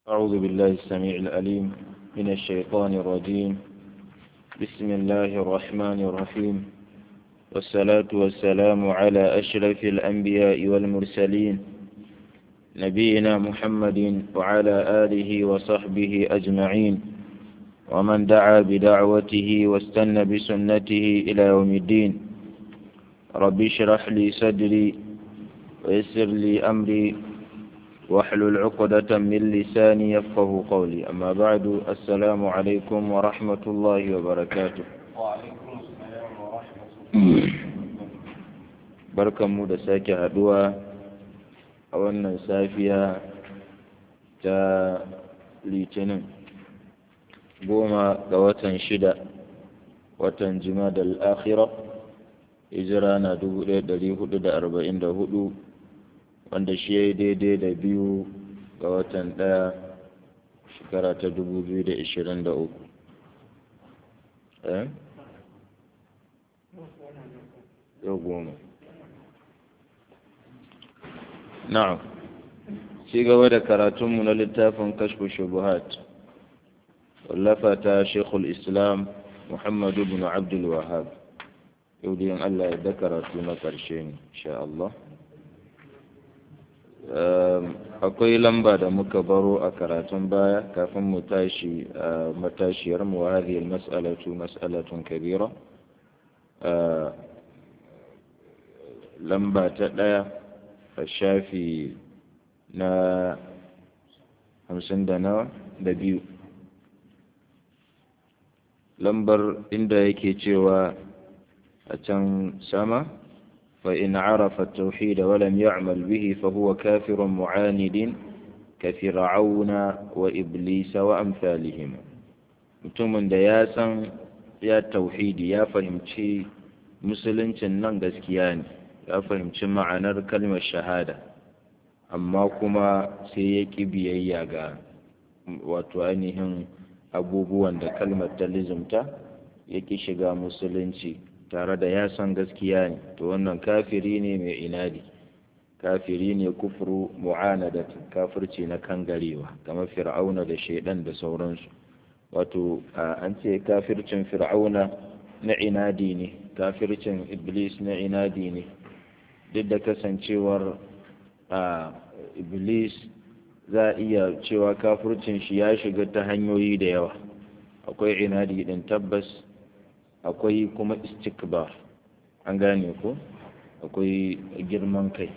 أعوذ بالله السميع العليم من الشيطان الرجيم بسم الله الرحمن الرحيم والصلاة والسلام على أشرف الأنبياء والمرسلين نبينا محمد وعلى آله وصحبه أجمعين ومن دعا بدعوته واستنى بسنته إلى يوم الدين رب اشرح لي صدري ويسر لي أمري واحلل عقدة من لساني يفقه قولي أما بعد السلام عليكم ورحمة الله وبركاته وعليكم السلام ورحمة الله barkan mu da sake haduwa a wannan safiya ta litinin goma ga watan shida watan da al'akhira hijira na 1444 wanda shi ya yi daidai da biyu ga watan ɗaya shekara ta 2023 eh? yau goma na'am ci gaba da karatunmu na littafin kashfu shubuhat wallafa ta shekul islam muhammadu bin abdul wahab yau da yin allah ya da karatu na ƙarshe ne insha Allah akwai lamba da muka baro a karatun baya kafin mu tashi a matashiyar mu wa hadhihi mas'alatu mas'alatun kabira lamba ta ɗaya a shafi na hamsin da nawa da biyu lambar inda yake cewa a can sama فإن عرف التوحيد ولم يعمل به فهو كافر معاند كفرعون وإبليس وأمثالهم mutumin da ya san ya tauhidi ya fahimci musuluncin nan gaskiya ne ya fahimci ma'anar kalmar shahada amma kuma sai ya ƙi biyayya ga wato ainihin abubuwan da kalmar ta lizumta ya ƙi shiga musulunci tare da ya san gaskiya ne to wannan kafiri ne mai inadi kafiri ne kufuru mu'anadat kafirci na kangarewa kamar fir'auna da shaidan da sauransu wato an ce kafircin fir'auna na inadi ne kafircin iblis na inadi ne duk da kasancewar iblis za a iya cewa kafircin shi ya shiga ta hanyoyi da yawa akwai inadi din tabbas akwai kuma istikbar an gane ko akwai girman kai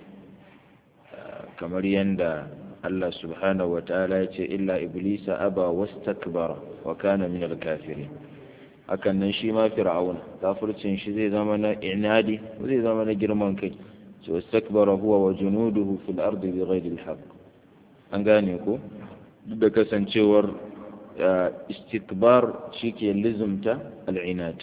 kamar yadda Allah subhanahu wa ta'ala ya ce illa iblisa aba wastakbara wa kana min al-kafirin hakan nan shi ma fir'aun kafircin shi zai zama na inadi zai zama na girman kai so wastakbara huwa wa junuduhu fil ardi bighayri al-haqq an gane ko duk da kasancewar istikbar shi ke lizumta al'inad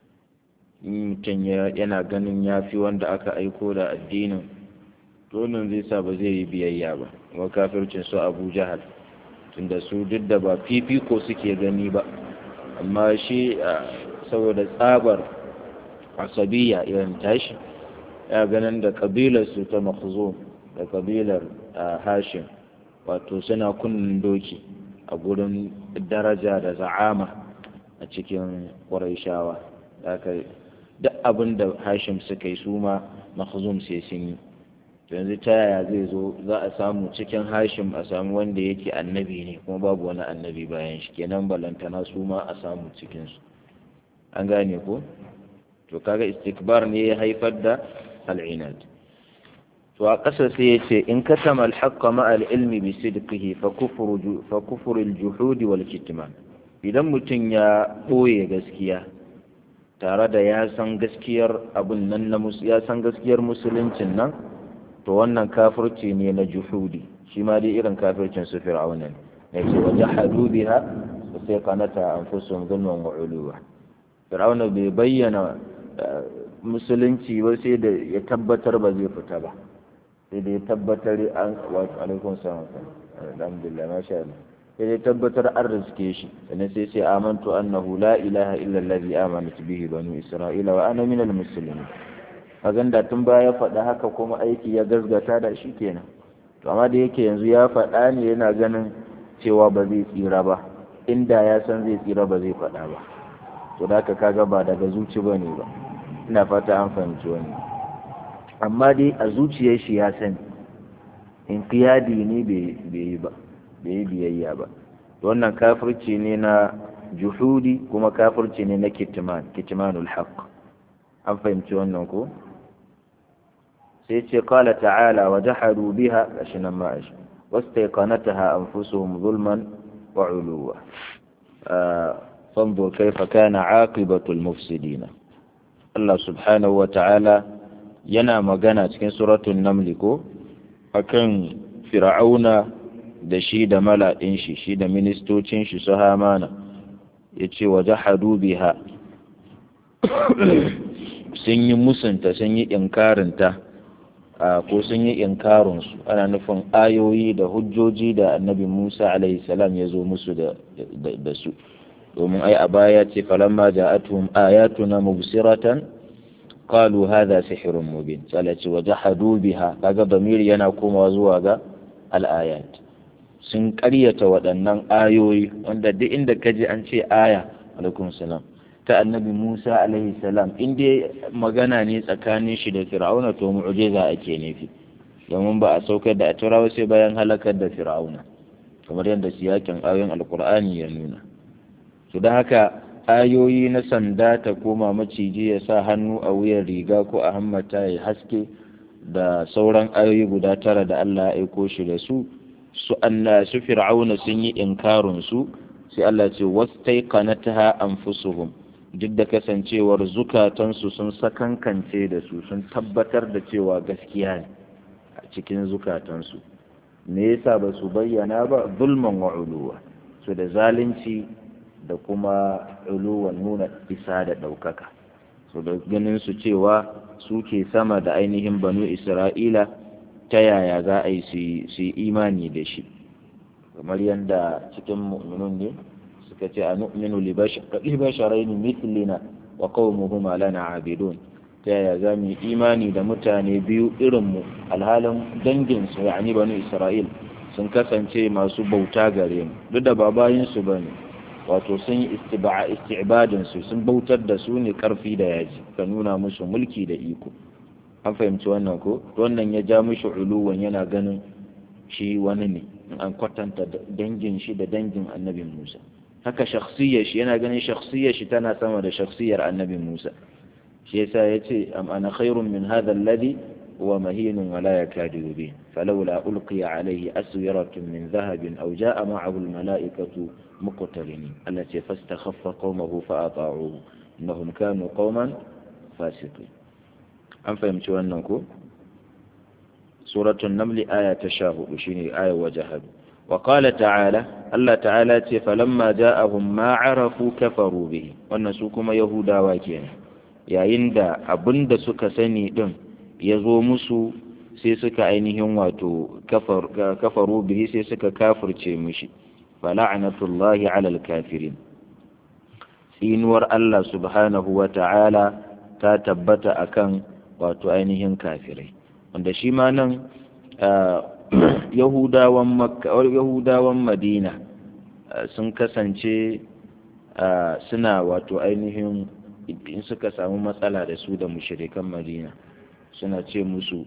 mutum yana ganin ya fi wanda aka aiko da addinin dole zai sa ba zai yi biyayya ba kuma kafircin su abu jahal tunda su duk da ba fifiko suke gani ba amma shi saboda tsabar asabiya irin tashi ya ganin da kabilar su ta makhzum da kabilar hashim wato suna kunnen doki a gurin daraja da za'ama a cikin ƙwarai duk abin da hashim suka yi su ma makhzum sai sun yi yanzu ta yaya zai zo za a samu cikin hashim a samu wanda yake annabi ne kuma babu wani annabi bayan shi kenan balantana su ma a samu cikinsu an gane ko to kaga istikbar ne ya haifar da al'inad to a ƙasa sai ya ce in katama alhaqqa ma al-ilmi bi sidqihi fa kufru fa kufru al-juhud wal kitman idan mutum ya ɓoye gaskiya tare da ya san gaskiyar abun nan na ya san gaskiyar musuluncin nan to wannan kafirci ne na juhudi shi ma dai irin kafircin su fir'auna ne yace wa jahadu biha wa sai qanata anfusuhum dhulman wa uluwa fir'auna bai bayyana musulunci ba sai da ya tabbatar ba zai fita ba sai da ya tabbatar an wa alaikum salam alhamdulillah masha Allah sai dai tabbatar an riske shi sannan sai sai amantu annahu la ilaha illa allazi amanat bihi banu isra'ila wa ana minal muslimin kagan da tun baya faɗa haka kuma aiki ya gazgata da shi kenan to amma da yake yanzu ya faɗa ne yana ganin cewa ba zai tsira ba inda ya san zai tsira ba zai faɗa ba to da ka kaga ba daga zuci ba ne ba ina fata an fahimci wani amma dai a zuciyar shi ya sani in kiyadi ne bai yi ba bai yi biyayya ba wannan kafirci ne na juhudi kuma kafirci ne na kitman kitmanul haqq an fahimci wannan ko sai ce qala ta'ala wa jahadu biha gashi nan ma ashi wastaqanataha anfusuhum zulman wa uluwa fanzur kaifa kana aqibatul mufsidin Allah subhanahu wa ta'ala yana magana cikin suratul naml ko akan fir'auna da shi da mala'in shi shi da ministocin shi su hamana yace wa jahadu biha sun yi musunta sun yi inkarinta ko sun yi inkarinsu ana nufin ayoyi da hujjoji da annabi musa salam ya zo musu da su domin ai a baya ce falamma ja'atuhum ayatuna mubsiratan qalu hadha sihrun mubin sai ce wa jahadu biha kaga damiri yana komawa zuwa ga al-ayat sun ƙaryata waɗannan ayoyi wanda duk inda kaji an ce aya alaikum salam ta annabi Musa alaihi salam in dai magana ne tsakanin shi da Fir'auna to mu'jiza ake nufi domin ba a saukar da turawa sai bayan halakar da Fir'auna kamar yadda siyakin ayoyin alkur'ani ya nuna to da haka ayoyi na sanda ta koma maciji ya sa hannu a wuyan riga ko a hammata ya haske da sauran ayoyi guda tara da Allah ya aiko shi da su su anna su Fir'auna sun yi inkarin su sai Allah ce wastaiqanataha anfusuhum duk da kasancewar zukatansu sun sakankance da su sun tabbatar da cewa gaskiya ne a cikin zukatansu me yasa ba su bayyana ba zulman wa uluwa su da zalunci da kuma uluwan nuna isa da ɗaukaka su da ganin su cewa su ke sama da ainihin banu isra'ila ta yaya za a yi su yi imani da shi kamar yadda cikin mu'minun ne suka ce a nu'minu li basharain mithlina wa qaumuhuma lana abidun ta yaya za mu yi imani da mutane biyu irin mu alhalin dangin su yani banu isra'il sun kasance masu bauta gare mu duk da ba bayin su bane wato sun yi istiba'a istibadin su sun bautar da su ne karfi da yaji ka nuna musu mulki da iko an fahimci wannan ko wannan ya ja mishi uluwan yana ganin shi wani ne an kwatanta dangin shi da dangin annabin Musa haka shakhsiyar shi yana ganin shakhsiyar shi tana sama da shakhsiyar annabi Musa shi yasa yace am ana khairun min hadha alladhi huwa mahinun wa la yakadu yubin falawla ulqiya alayhi aswiratun min dhahabin aw jaa ma'ahu almala'ikatu muqtarinin allati fastakhaffa qaumahu fa ata'uhu innahum kanu qauman fasiqin an fahimci wannan ko suratul naml aya ta 14 shine ayar wajahadu وقال تعالى الله تعالى فلما جاءهم ما عرفوا كفروا به wannan su kuma yahudawa kenan yayin da abin da suka sani din ya zo musu sai suka ainihin wato kafaru bihi sai suka kafirce mushi fala'natullahi alal kafirin tsinuwar Allah subhanahu wa ta'ala ta tabbata akan wato ainihin kafirai wanda shi ma nan yahudawan makka yahudawan madina sun kasance suna wato ainihin in suka samu matsala da su da mushirikan madina suna ce musu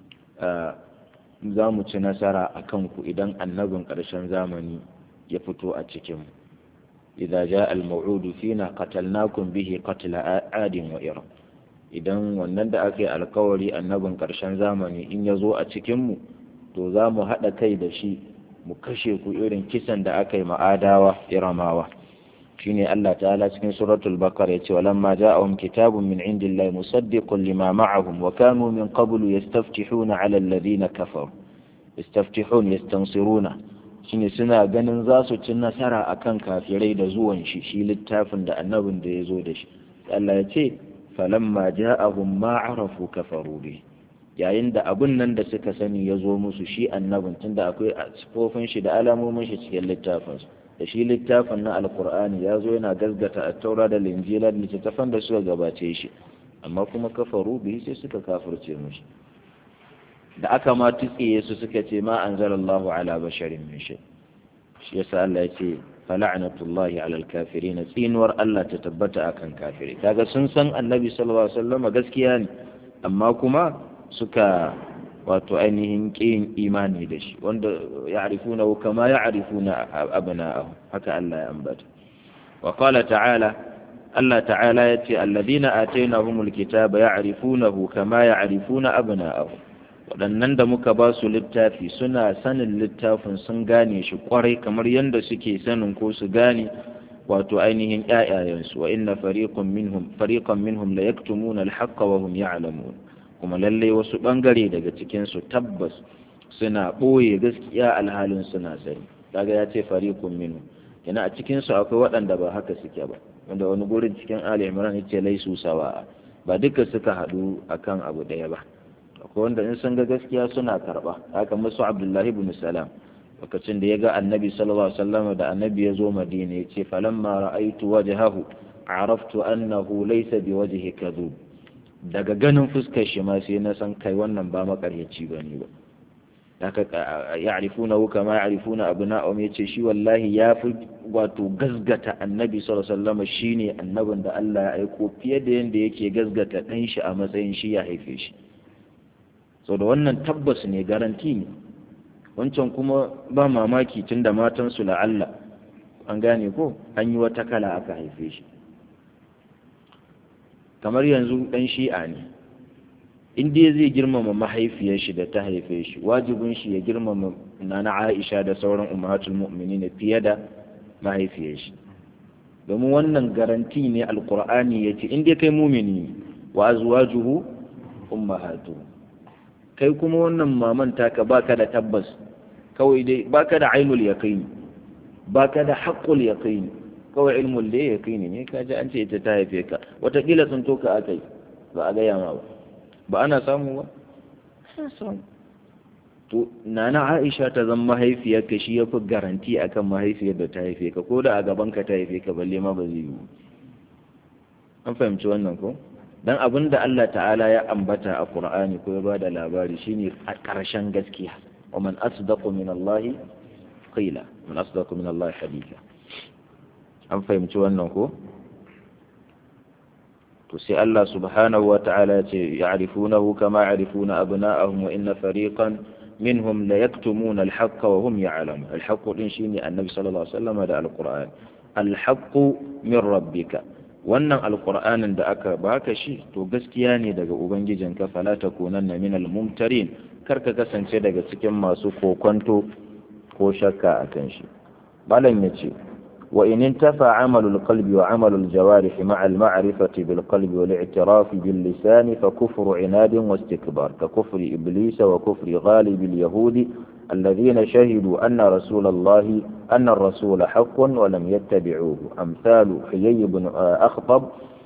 za mu ci nasara a kanku idan annabin ƙarshen zamani ya fito a cikinmu idza ja al-maw'udu fina qatalnakum bihi qatla adin wa iram idan wannan da aka yi alkawari annabin ƙarshen zamani in ya zo a cikinmu to za mu haɗa kai da shi mu kashe ku irin kisan da aka yi ma'adawa iramawa shine Allah ta'ala cikin suratul bakara yace walamma ja'ahum kitabun min indillahi musaddiqun lima ma'ahum wa kanu min qablu yastaftihuna 'ala alladhina kafaru yastaftihun yastansiruna shine suna ganin za su ci nasara akan kafirai da zuwan shi shi littafin da annabin da ya zo da shi Allah ya ce falamma ja'ahum ma arafu kafaru bi yayin da abun nan da suka sani ya zo musu shi annabin tunda akwai sifofin shi da alamomin shi cikin littafin da shi littafin na alkur'ani ya zo yana gasgata a taura da linjila da littattafan da suka gabace shi amma kuma kafaru bi sai suka kafirce mushi da aka ma tutsiye su suka ce ma anzalallahu ala basharin min shay shi yasa Allah ya ce fala'natullahi alal kafirin tsinuwar Allah ta tabbata akan kafiri kaga sun san annabi sallallahu alaihi wasallam gaskiya ne amma kuma suka wato ainihin ƙin imani da shi wanda ya'rifuna kama ya'rifuna abna'ahum haka Allah ya ambata wa qala ta'ala Allah ta'ala ya ce alladhina atainahumul kitaba ya'rifunahu kama ya'rifuna abna'ahum waɗannan da muka ba su littafi suna sanin littafin sun gane shi kwarai kamar yadda suke sanin ko su gane wato ainihin ƴaƴayensu wa inna fariqan minhum fariqan minhum la yaktumuna al-haqqa wa hum ya'lamun kuma lalle wasu bangare daga cikin su tabbas suna ɓoye gaskiya alhalin suna sani kaga ya ce fariqun minhum yana a cikin su akwai waɗanda ba haka suke ba wanda wani gurin cikin Ali Imran yace laisu sawa ba duka suka haɗu akan abu ɗaya ba akwai wanda in sun ga gaskiya suna karba haka musu abdullahi ibn salam lokacin da ya ga annabi sallallahu alaihi wasallam da annabi ya zo madina ya ce falamma ra'aitu wajhahu araftu annahu laysa biwajhi kadhub daga ganin fuskar shi ma sai na san kai wannan ba makaryaci bane ba haka ya'rifuna kama ya'rifuna abna'um yace shi wallahi ya fi wato gazgata annabi sallallahu alaihi wasallam shine annabin da Allah ya aiko fiye da yanda yake gazgata dan shi a matsayin shi ya haife shi so da wannan tabbas ne garanti ne wancan kuma ba mamaki tun da matansu la'alla an gane ko an yi wata kala aka haife shi kamar yanzu ɗan shi'a ne in dai zai girmama mahaifiyar shi da ta haife shi wajibin shi ya girmama nana aisha da sauran ummatul mu'minin fiye da mahaifiyar shi domin wannan garanti ne alqur'ani yace in dai kai mumini wa azwajuhu ummahatuhu kai kuma wannan maman taka baka da tabbas kawai dai baka da ainul yaqini baka da haqqul yaqini kawai ilmul da yaqini ne ka ji an ce ita ta haife ka watakila sun toka akai ba a gaya ma ba ba ana samu ba to nana Aisha ta zama mahaifiyar ka shi yafi garanti akan mahaifiyar da ta haife ka ko da a gaban ka ta haife ka balle ma ba zai yi an fahimci wannan ko dan abin da Allah ta'ala ya ambata a Qur'ani ko ya bada labari shine a ƙarshen gaskiya wa man asdaqu min Allah qila man asdaqu min Allah haditha an fahimci wannan ko to sai Allah subhanahu wa ta'ala ya ce ya'rifunahu kama ya'rifuna abna'ahum wa inna fariqan minhum la yaktumuna al-haqqa wa hum ya'lamun al-haqqu din shine annabi sallallahu alaihi wasallam da al-Qur'an al-haqqu min rabbika wannan alkur'anin da aka baka shi to gaskiya ne daga ubangijinka fala takunanna minal mumtarin kar ka kasance daga cikin masu kokonto ko shakka akan shi malam yace wa in intafa amalu alqalbi wa amalu aljawarih ma'a alma'rifati bilqalbi wal i'tiraf bil lisan fa kufru inadin wa istikbar ka kufri iblis wa kufri ghalib alyahudi الذين شهدوا أن رسول الله أن الرسول حق ولم يتبعوه أمثال حيي بن أخطب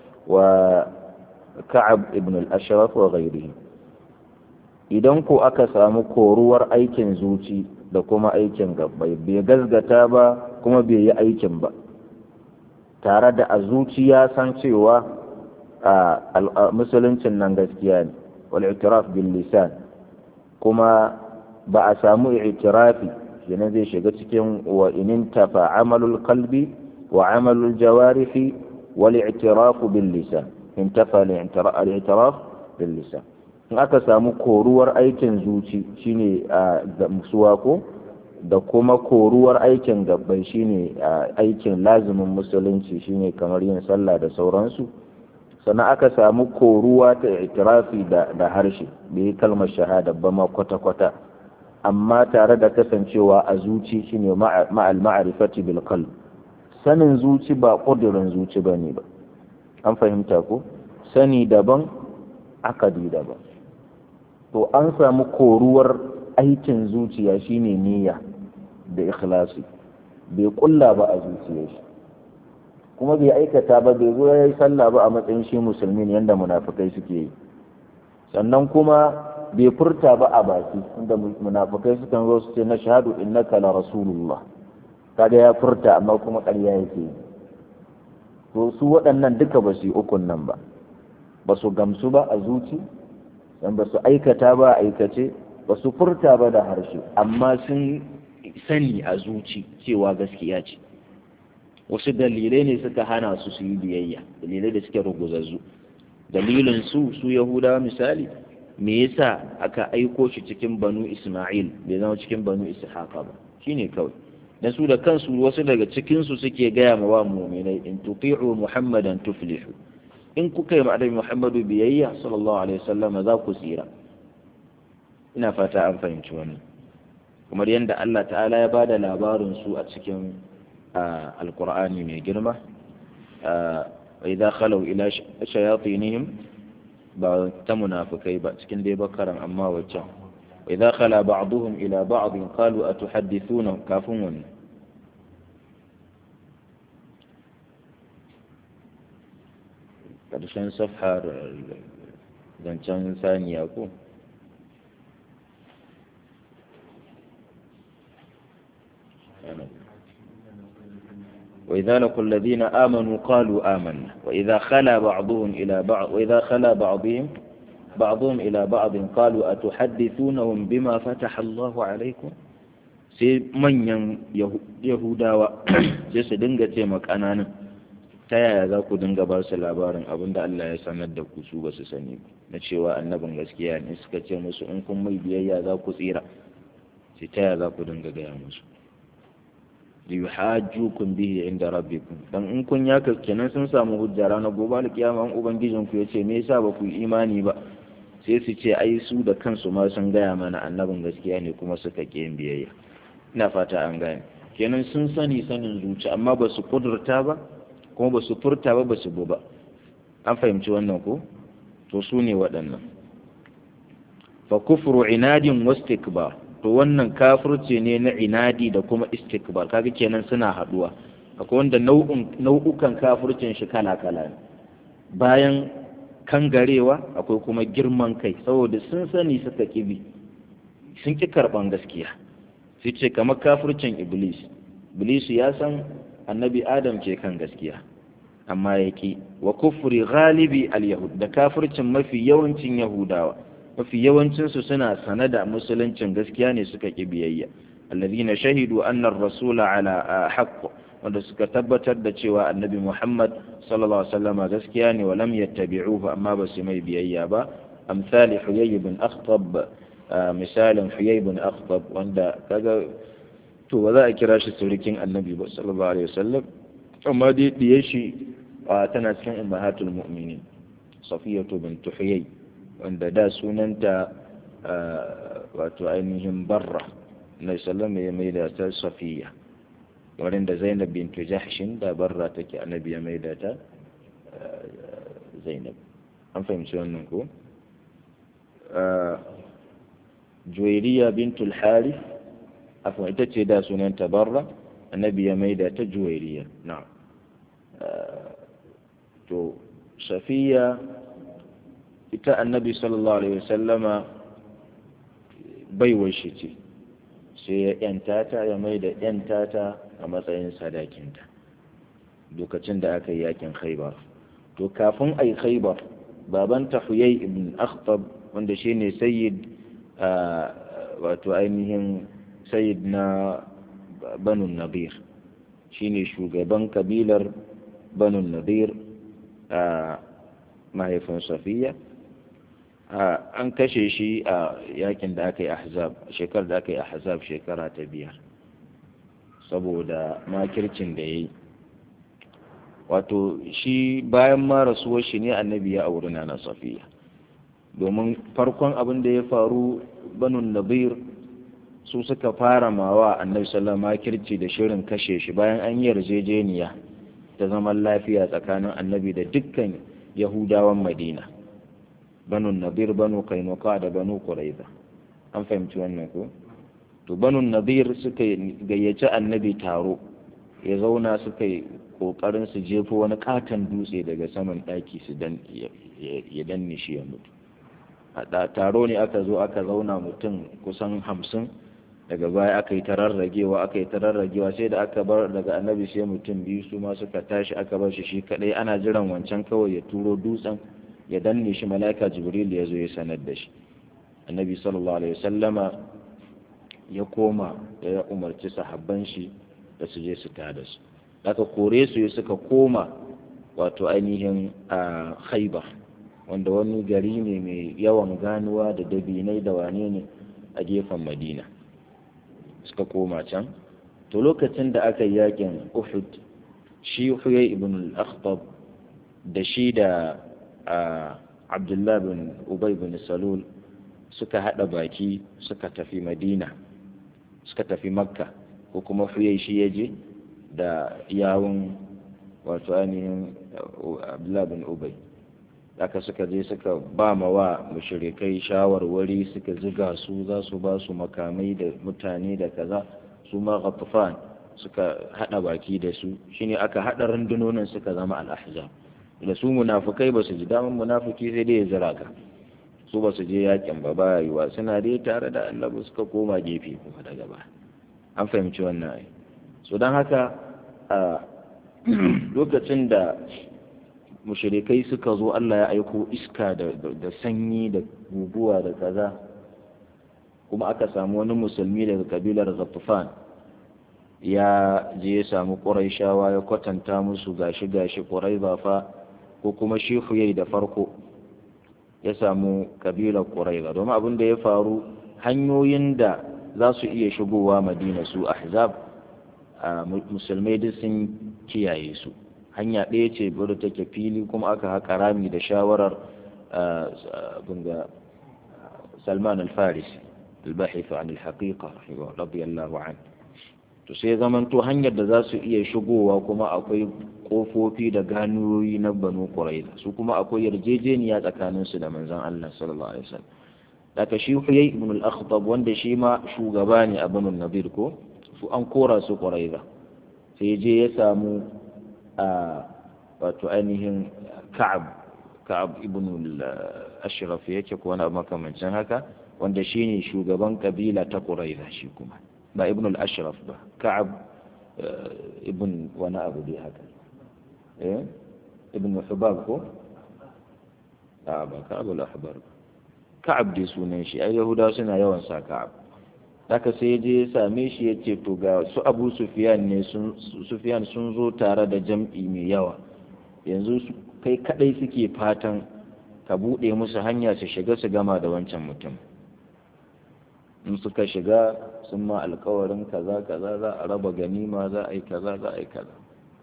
وكعب بن الأشرف وغيرهم idan ko aka samu koruwar aikin zuci da kuma aikin gabbai bai gazgata ba kuma bai yi aikin ba tare da a zuciya san cewa a musuluncin nan gaskiya ne wal i'tiraf bil lisan kuma ba a samu i'tirafi kenan zai shiga cikin wa inin tafa amalul qalbi wa amalul jawarihi wal i'tiraf bil lisan in tafa al i'tiraf bil lisan in aka samu koruwar aikin zuci shine a musuwa ko da kuma koruwar aikin gabbai shine aikin lazimin musulunci shine kamar yin sallah da sauransu sannan aka samu koruwa ta i'tirafi da harshe bai kalmar shahada ba ma kwata-kwata amma tare da kasancewa a zuci shine ma'al ma'rifati bil qalb sanin zuci ba kudirin zuci bane ba an fahimta ko sani daban akadi daban to an samu koruwar aikin zuciya shine niyya da ikhlasi bai kulla ba a zuciyar shi kuma bai aikata ba bai zo ya yi sallah ba a matsayin shi musulmi ne yadda munafikai suke yi sannan kuma bai furta ba a baki inda munafikai sukan zo su ce na shahadu innaka la rasulullah kaga ya furta amma kuma ƙarya yake yi to su waɗannan duka ba su yi ukun nan ba ba su gamsu ba a zuci dan ba su aikata ba a aikace ba su furta ba da harshe amma sun sani a zuci cewa gaskiya ce wasu dalilai ne suka hana su su yi biyayya dalilai da suke ruguzazzu dalilin su su yahudawa misali me yasa aka aiko shi cikin banu isma'il bai zama cikin banu ishaqa ba shine kawai dan su da kansu wasu daga cikin su suke gaya ma wa mu'minai in tuti'u muhammadan tuflihu in kuka yi ma annabi muhammadu biyayya sallallahu alaihi wasallam za ku tsira ina fata an fahimci wannan kamar yadda Allah ta'ala ya bada labarin su a cikin alqur'ani mai girma wa idza khalu ila shayatinihim ba ta munafikai ba cikin dai bakaran amma waccan wa idza khala ba'dhum ila ba'd qalu atuhaddithuna kafin wannan karshen safhar zancen saniya ko وإذا لقوا الذين آمنوا قالوا آمنا وإذا خلا بعضهم إلى بعض وإذا خلا بعضهم بعضهم إلى بعض قالوا أتحدثونهم بما فتح الله عليكم sai manyan yahudawa sai su dinga ce ƙananan ta yaya za ku dinga ba su labarin abin da Allah ya sanar da ku su ba su sani na cewa annabin gaskiya ne suka ce musu in kun mai biyayya za ku tsira sai ta yaya za ku dinga gaya musu liyuhajjukum bihi inda rabbikum dan in kun yaka kenan sun samu hujja ranar gobe alkiyama an ubangijin ku yace me yasa ba ku imani ba sai su ce ai su da kansu ma sun gaya mana annabin gaskiya ne kuma suka ƙi yin biyayya ina fata an gane kenan sun sani sanin zuci amma ba su kudurta ba kuma ba su furta ba ba su bu ba an fahimci wannan ko to su ne waɗannan fa kufru inadin wastikbar to wannan kafirce ne na inadi da kuma istikbar kaga kenan suna haduwa akwai wanda nau'un nau'ukan kafircin shi kala kala ne bayan kangarewa akwai kuma girman kai saboda sun sani suka kibi sun ki karban gaskiya sai ce kamar kafircin iblis iblis ya san annabi adam ke kan gaskiya amma ya ki wa kufri ghalibi al-yahud da kafircin mafi yawancin yahudawa mafi yawancinsu suna sane da musuluncin gaskiya ne suka ƙi biyayya alladhina shahidu anna ar-rasula ala haqq wanda suka tabbatar da cewa annabi Muhammad sallallahu alaihi wasallam gaskiya ne wa lam yattabi'uhu amma ba su mai biyayya ba amsali huyay ibn akhtab misalin huyay ibn akhtab wanda kaga to ba za a kira shi surikin annabi ba sallallahu alaihi wasallam amma dai diye shi tana cikin ummahatul mu'minin safiyatu bint huyay wanda da sunanta wato ainihin barra na sallama ya mai da ta safiya wurin da zainab bintu jahshin da barra take annabi ya mai da ta zainab an fahimci wannan ko juwairiya bintul harith afwan ita ce da sunanta barra annabi ya mai da ta juwairiya na to safiya ita annabi sallallahu alaihi wasallama baiwar shi ce sai ya yanta ta ya mai da yanta ta a matsayin sadakinta lokacin da aka yi yakin khaibar to kafin a yi khaibar babanta huyai ibn akhtab wanda shi ne sayyid wato ainihin sayyid na banu nadir shi ne shugaban kabilar banu nadir a mahaifin safiya an kashe shi a yakin da aka yi ahzab shekarar da aka yi ahzab shekara ta biyar saboda makircin da ya yi wato shi bayan ma rasuwar shi ne annabi ya auri na safiya domin farkon abin da ya faru banun nabir su suka fara mawa annabi sallallahu makirci da shirin kashe shi bayan an yi yarjejeniya ta zaman lafiya tsakanin annabi da dukkan yahudawan madina banu nadir banu kainuka da banu quraiza an fahimci wannan ko to banu nadir suka gayyaci annabi taro ya zauna suka yi kokarin su jefo wani katon dutse daga saman daki su dan ya danne shi ya mutu a taro ne aka zo aka zauna mutum kusan hamsin daga baya aka yi tararragewa aka yi tararragewa sai da aka bar daga annabi sai mutum biyu su ma suka tashi aka bar shi shi kadai ana jiran wancan kawai ya turo dutsen ya danne shi mala'ika jibril ya zo ya sanar da shi annabi sallallahu alaihi wasallama ya koma ya umarci sahabban shi da su je su tada su aka kore su suka koma wato ainihin a khaibar wanda wani gari ne mai yawan ganuwa da dabinai da wane ne a gefen madina suka koma can to lokacin da aka yi yakin uhud shi huyai ibn al-akhtab da shi da abdullah bin ubay bin salul suka hada baki suka tafi madina suka tafi makka ko kuma huyai shi ya je da yawun wato ainihin abdullah bin ubay aka suka je suka ba ma wa mushrikai shawarwari suka ziga su za su ba su makamai da mutane da kaza su ma ghatafan suka hada baki da su shine aka hada rundunonin suka zama al-ahzab da su munafikai ba su ji daman munafiki sai dai ya zira ka su ba su je yakin ba ba yiwa suna dai tare da Allah suka koma gefe kuma daga ba an fahimci wannan ai so don haka a lokacin da mushrikai suka zo Allah ya aiko iska da sanyi da guguwa da kaza kuma aka samu wani musulmi daga kabilar Ghatafan ya je ya samu Qurayshawa ya kwatanta musu gashi gashi Qurayza fa ko kuma shi yayi da farko ya samu kabilar Qurayza domin abin da ya faru hanyoyin da za su iya shigowa Madina su Ahzab musulmai duk sun kiyaye su hanya ɗaya ce wadda take fili kuma aka haƙa rami da shawarar bunga salman al-farisi al-bahith an al-haqiqa radiyallahu an to sai zamanto hanyar da za su iya shigowa kuma akwai kofofi da ganuyoyi na banu quraiza su kuma akwai yarjejeniya tsakanin su da manzon Allah sallallahu alaihi wasallam daga shi huyay ibn al-akhtab wanda shi ma shugaba ne a banu nadir ko su an kora su quraiza sai je ya samu a wato ainihin ka'ab ka'ab ibn al-ashraf yake ko wani abu makamancin haka wanda shine shugaban kabila ta quraiza shi kuma ba ibn al-ashraf ba ka'ab ibn wani abu dai haka eh ibn hubab ko a ba ka'ab al-ahbar ka'ab dai sunan shi ai yahudawa suna yawan sa ka'ab haka sai je ya same shi ya ce to ga su abu sufiyan ne sufiyan sun zo tare da jam'i mai yawa yanzu kai kadai suke fatan ka buɗe musu hanya su shiga su gama da wancan mutum in suka shiga sun ma alkawarin kaza kaza za a raba ganima za a yi kaza za a yi kaza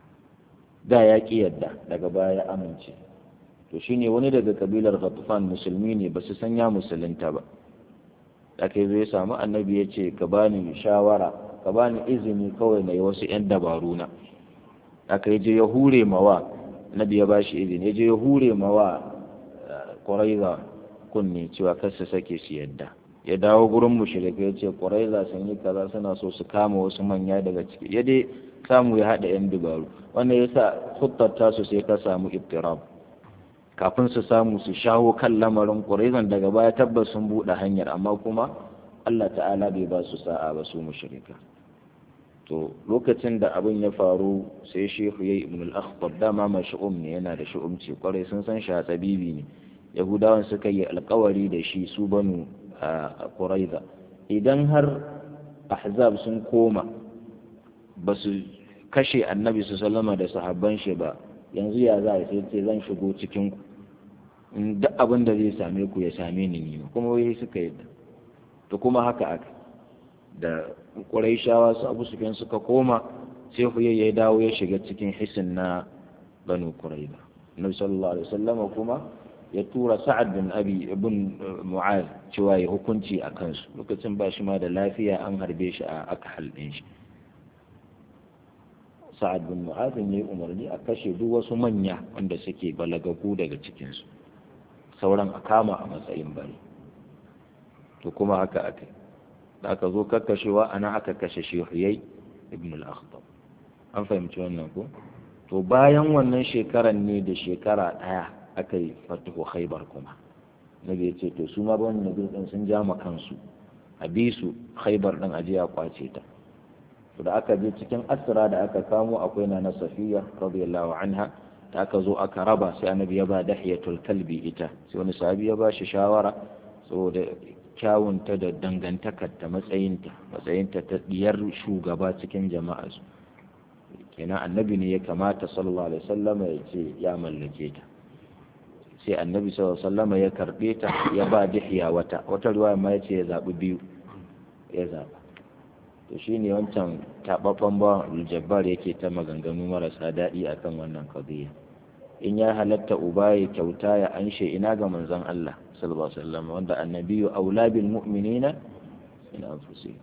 da ya ƙi yadda daga baya ya amince to shine wani daga kabilar ghatufan musulmi ne ba su san ya musulunta ba aka zo ya samu annabi ya ce ka bani shawara ka bani izini kawai na yi wasu 'yan dabaru na aka yi je ya hure mawa annabi ya bashi izini ya je ya hure mawa ƙwaraiza kunne cewa kar su sake su yadda ya dawo gurin mushrikai ya ce ƙwaraiza sun yi kaza suna so su kama wasu manya daga ciki ya dai samu ya haɗa 'yan dabaru wannan ya sa huttar tasu sai ka samu iftirab kafin su samu su shawo kan lamarin ƙuraizan daga baya tabbas sun buɗe hanyar amma kuma Allah ta'ala bai ba su sa'a ba su mushrika to lokacin da abin ya faru sai shehu yayi ibn al-akhtab dama ma shu'um ne yana da shu'umci kwarai sun san shi tabibi ne yahudawan suka yi alkawari da shi su banu a quraiza idan har ahzab sun koma ba su kashe annabi su sallama da sahabban shi ba yanzu ya za a sai ce zan shigo cikin ku duk abin da zai same ku ya same ni ne kuma wai suka yadda to kuma haka aka da ƙuraishawa su abu sufyan suka koma sai huye ya dawo ya shiga cikin hisin na banu quraiba nabi sallallahu alaihi wasallam kuma ya tura sa'ad bin abi ibn mu'az cewa ya hukunci a kansu lokacin ba shi ma da lafiya an harbe shi a aka halɗin shi sa'ad bin mu'az ne umarni a kashe duk wasu manya wanda suke balagagu daga cikinsu sauran a kama a matsayin bari to kuma haka aka da aka zo kakkashewa ana aka kashe shehuyai ibn al-akhtab an fahimci wannan ko to bayan wannan shekaran ne da shekara ɗaya aka yi fatuhu khaibar kuma nabi ya ce to su ma wannan nabi din sun ja ma kansu a bi su khaibar din aje ya kwace ta to da aka je cikin asra da aka kamo akwai na safiya radiyallahu anha da aka zo aka raba sai annabi ya ba dahiyatul kalbi ita sai wani sahabi ya ba shi shawara saboda kyawunta da dangantakarta matsayinta matsayinta ta diyar shugaba cikin jama'a su kenan annabi ne ya kamata sallallahu alaihi wasallama ya ce ya mallake ta sai annabi sallallahu alaihi wasallama ya karbe ta ya ba dihiya wata wata ruwa ma ya ce ya zabi biyu ya zaba to shine wancan tababban ba aljabbar yake ta maganganu marasa daɗi akan wannan qadiya in ya halatta uba ya kyauta ya anshe ina ga manzon Allah sallallahu alaihi wasallam wanda annabiyu aula bil mu'minina min anfusihim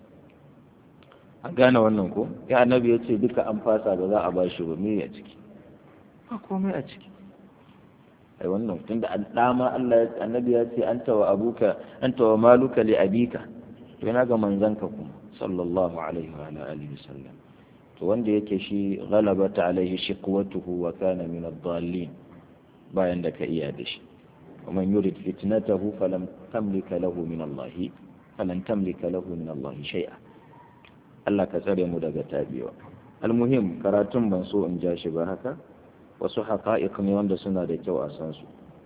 an gane wannan ko ya annabi ya ce duka an fasa ba za a ba shi ba me a ciki ba komai a ciki ai wannan tunda dama Allah annabi ya ce anta wa abuka anta wa maluka li abika to yana ga manzanka kuma sallallahu alaihi wa alihi wasallam to wanda yake shi ghalabata alaihi shiqwatuhu wa kana min ad-dallin bayan da ka iya da shi ومن يرد فتنته فلن تملك له من الله فلن تملك له من الله شيئا Allah ka tsare mu daga tabiwa almuhim karatun ban so in ja shi ba haka wasu haqa'iq ne wanda suna da kyau a san su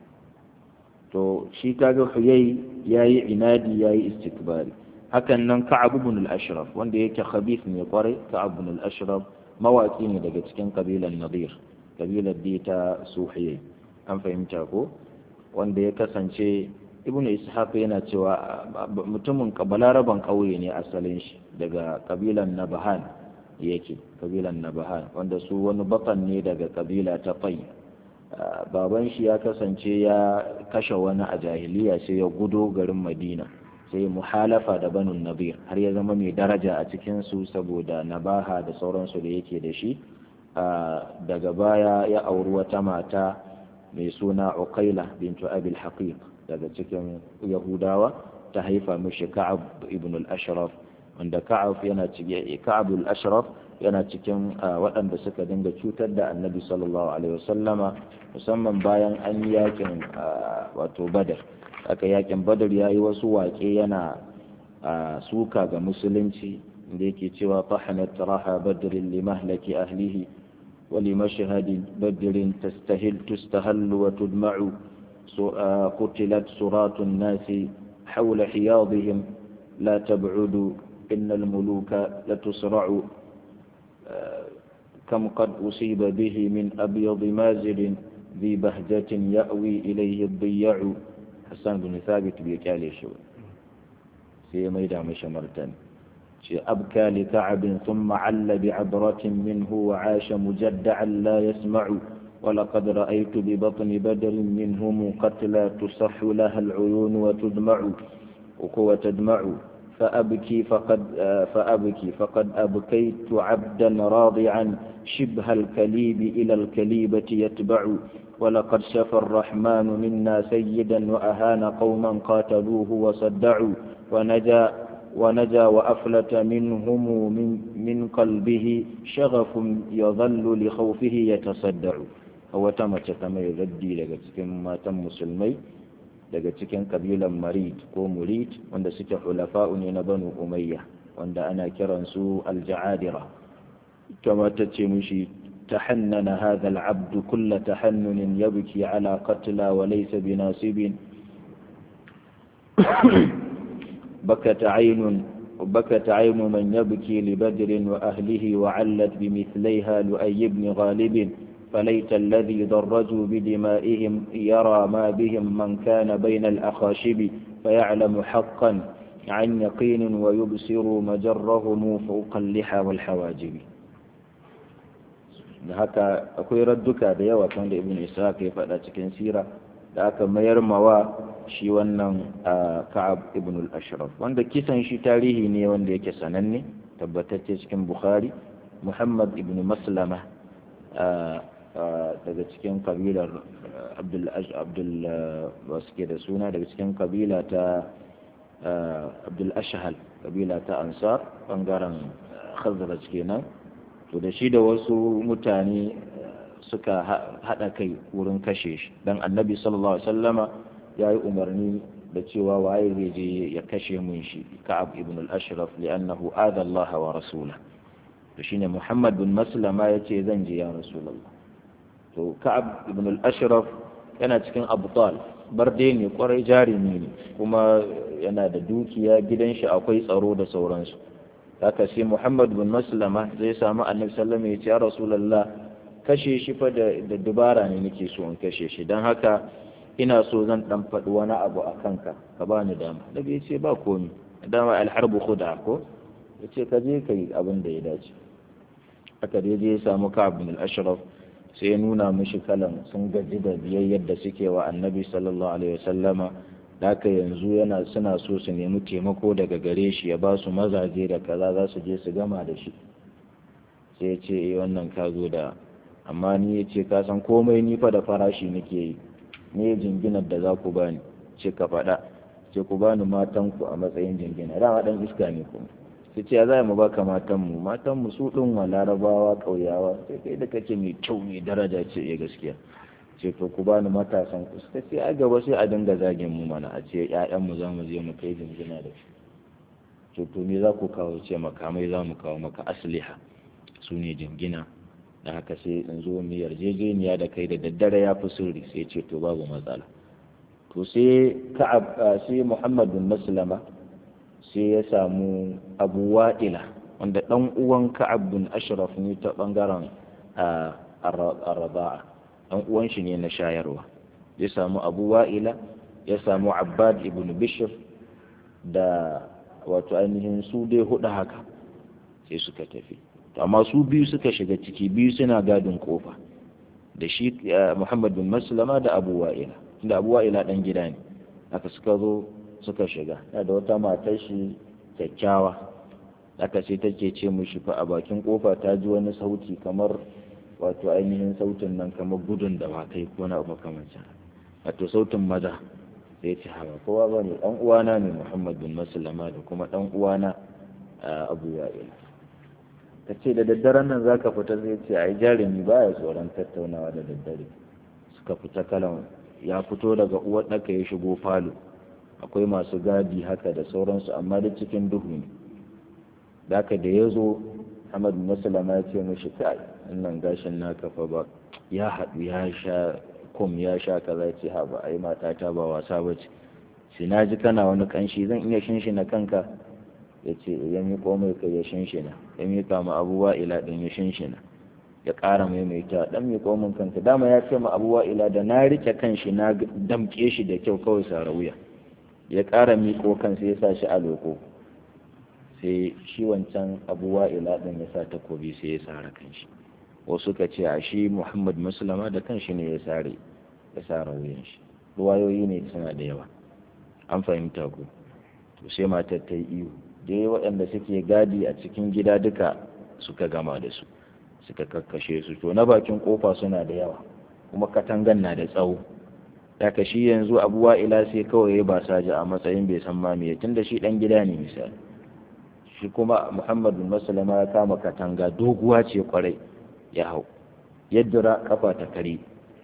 to shi kaga huyai yayi inadi yayi istikbari hakan nan ka'ab ibn al-ashraf wanda yake khabith ne kwarai ka'ab ibn al-ashraf mawaki ne daga cikin kabilan nadir kabilar da ta suhiyai an fahimta ko wanda ya kasance ibnu ishaq yana cewa mutumin balaraban ƙauye ne asalin shi daga kabilan nabahan yake kabilan nabahan wanda su wani bakan ne daga kabila ta fai baban shi ya kasance ya kashe wani a jahiliya sai ya gudo garin madina sai muhalafa da banu nabir har ya zama mai daraja a cikin su saboda nabaha da sauransu da yake da shi daga baya ya auri wata mata mai suna uqaila bintu abil haqiq daga cikin yahudawa ta haifa mishi ka'ab ibn al-ashraf wanda ka'ab yana cikin ka'ab al-ashraf yana cikin waɗanda suka dinga cutar da annabi sallallahu alaihi wasallama musamman bayan an yi yakin wato badar aka yakin badar yayi wasu waƙe yana suka ga musulunci da yake cewa tahanat raha badrin limahlaki ahlihi ولمشهد بدر تستهل تستهل وتدمع قتلت سرات الناس حول حياضهم لا تبعد إن الملوك لتسرع كم قد أصيب به من أبيض مازل ذي بهجة يأوي إليه الضياع حسان بن ثابت بيكالي شو في ميدع مشمرتان أبكى لكعب ثم عل بعبرة منه وعاش مجدعا لا يسمع ولقد رأيت ببطن بدر منهم قتلى تصح لها العيون وتدمع وتدمع فأبكي فقد فأبكي فقد أبكيت عبدا راضعا شبه الكليب إلى الكليبة يتبع ولقد شفى الرحمن منا سيدا وأهان قوما قاتلوه وصدعوا ونجا ونجا وأفلت منهم من, من قلبه شغف يظل لخوفه يتصدع هو تمت تمي ردي daga cikin matan musulmai daga cikin kabilan marid ko murid wanda suke hulafa'u ne na banu umayya wanda ana kiransu alja'adira kama ta ce mushi تحنن هذا العبد كل تحنن يبكي على قتلى وليس بناصب بكت عين بكت عين من يبكي لبدر وأهله وعلت بمثليها لؤي بن غالب فليت الذي ضرجوا بدمائهم يرى ما بهم من كان بين الأخاشب فيعلم حقا عن يقين ويبصر مجرهم فوق اللحى والحواجب da haka akwai radduka da yawa kan da ibn ishaq ya faɗa cikin sira da aka mayar mawa shi wannan ka'ab ibn al-ashraf wanda kisan shi tarihi ne wanda yake sananne tabbatacce cikin bukhari muhammad ibn maslama daga cikin kabilar abdul abdul suke da suna daga cikin kabila ta abdul ashhal kabila ta ansar bangaren khazraj kenan to da shi da wasu mutane suka haɗa kai wurin kashe shi don annabi sallallahu alaihi wasallama ya yi umarni da cewa waye zai je ya kashe mun shi ka'ab ibn al-ashraf li'annahu adha Allah wa rasula to shine Muhammad bin Maslama yace zan je ya rasulullah to ka'ab ibn al-ashraf yana cikin abtal barde ne kwarai jarumi ne kuma yana da dukiya gidan shi akwai tsaro da sauransu haka sai Muhammad bin Maslama zai samu Annabi sallallahu alaihi wasallam ya ce ya Rasulullah kashe shi fa da dubara ne nake so in kashe shi dan haka ina so zan dan faɗi wani abu a kanka ka bani dama Nabi ya ce ba komi dama alharbu khuda ko ya ce ka je ka yi abin da ya dace aka dai je ya samu Ka'ab bin al-Ashraf sai ya nuna mishi kalan sun gaji da biyayyar da suke wa Annabi sallallahu alaihi wasallama haka yanzu yana suna so su nemi taimako daga gare shi ya ba su mazaje da kaza za su je su gama da shi sai ya ce eh wannan ka zo da amma ni ya ce ka san komai ni fa da farashi nake yi ne jinginar da za ku bani ce ka faɗa ce ku bani matanku a matsayin jingina dama ɗan iska ne kuma sai ce ya za mu baka matanmu matanmu su ɗin wa larabawa ƙauyawa sai kai da kake mai kyau mai daraja ce ya gaskiya ce to ku bani matasan ku suka ce a gaba sai a dinga zagin mu mana a ce ƴaƴanmu za mu je mu kai jingina da shi ce to me za ku kawo ce makamai za mu kawo maka asliha su ne jingina da haka sai in zo mu yarjejeniya da kai da daddare ya fi sirri sai ce to babu matsala to sai ka'ab sai Muhammad bin Maslama sai ya samu Abu Wa'ila wanda dan uwan Ka'ab bin Ashraf ne ta bangaren Ar-Raba'a dan uwan shi ne na shayarwa ya samu Abu Wa'ila ya samu Abbad ibn Bishr da wato ainihin su dai hudu haka sai suka tafi amma su biyu suka shiga ciki biyu suna gadin kofa da shi Muhammad bin Maslama da Abu Wa'ila da Abu Wa'ila dan gida ne aka suka zo suka shiga da wata matar shi kyakkyawa aka sai take ce mushi fa a bakin kofa ta ji wani sauti kamar wato ainihin sautin nan kamar gudun da wakai ko na makamancin wato sautin maza sai ce hawa kowa ba ne dan uwana ne Muhammad bin Maslama da kuma dan uwana Abu Wa'ila ta ce da daddaren nan za ka fita zai ce a yi jarumi ba ya tsoron tattaunawa da daddare suka fita kalan ya fito daga uwar ɗaka ya shigo falo akwai masu gadi haka da sauransu amma da cikin duhu ne da da ya zo Ahmad Musulama ya ce mashi kai wannan gashin naka fa ba ya haɗu ya sha kum ya sha kaza ce ha ba ai matata ba wasa ba ce sai na ji kana wani kanshi zan iya shinshina kanka ya ce ya miƙo mai kai ya shinshina ya miƙa ma abubuwa ila ɗin ya shinshina ya ƙara maimaita ɗan miƙo min kanka dama ya ce ma abubuwa ila da na riƙe kanshi na damƙe shi da kyau kawai sa wuya ya ƙara miƙo kansa ya sa shi a loko sai shi wancan abubuwa ila ɗin ya sa takobi sai ya sara kanshi wasu ka ce a shi muhammad musulama da kanshi ne ya sare ya sara wuyan shi ruwayoyi ne suna da yawa an fahimta ku to sai matar ta yi iyo dai waɗanda suke gadi a cikin gida duka suka gama da su suka kakkashe su to na bakin kofa suna da yawa kuma katangan na da tsawo daga shi yanzu abuwa ila sai kawai ya ba saja a matsayin bai san mamiye tunda shi dan gida ne misali shi kuma muhammadu masalama ya kama katanga doguwa ce kwarai ya hau yadda kafa ta kare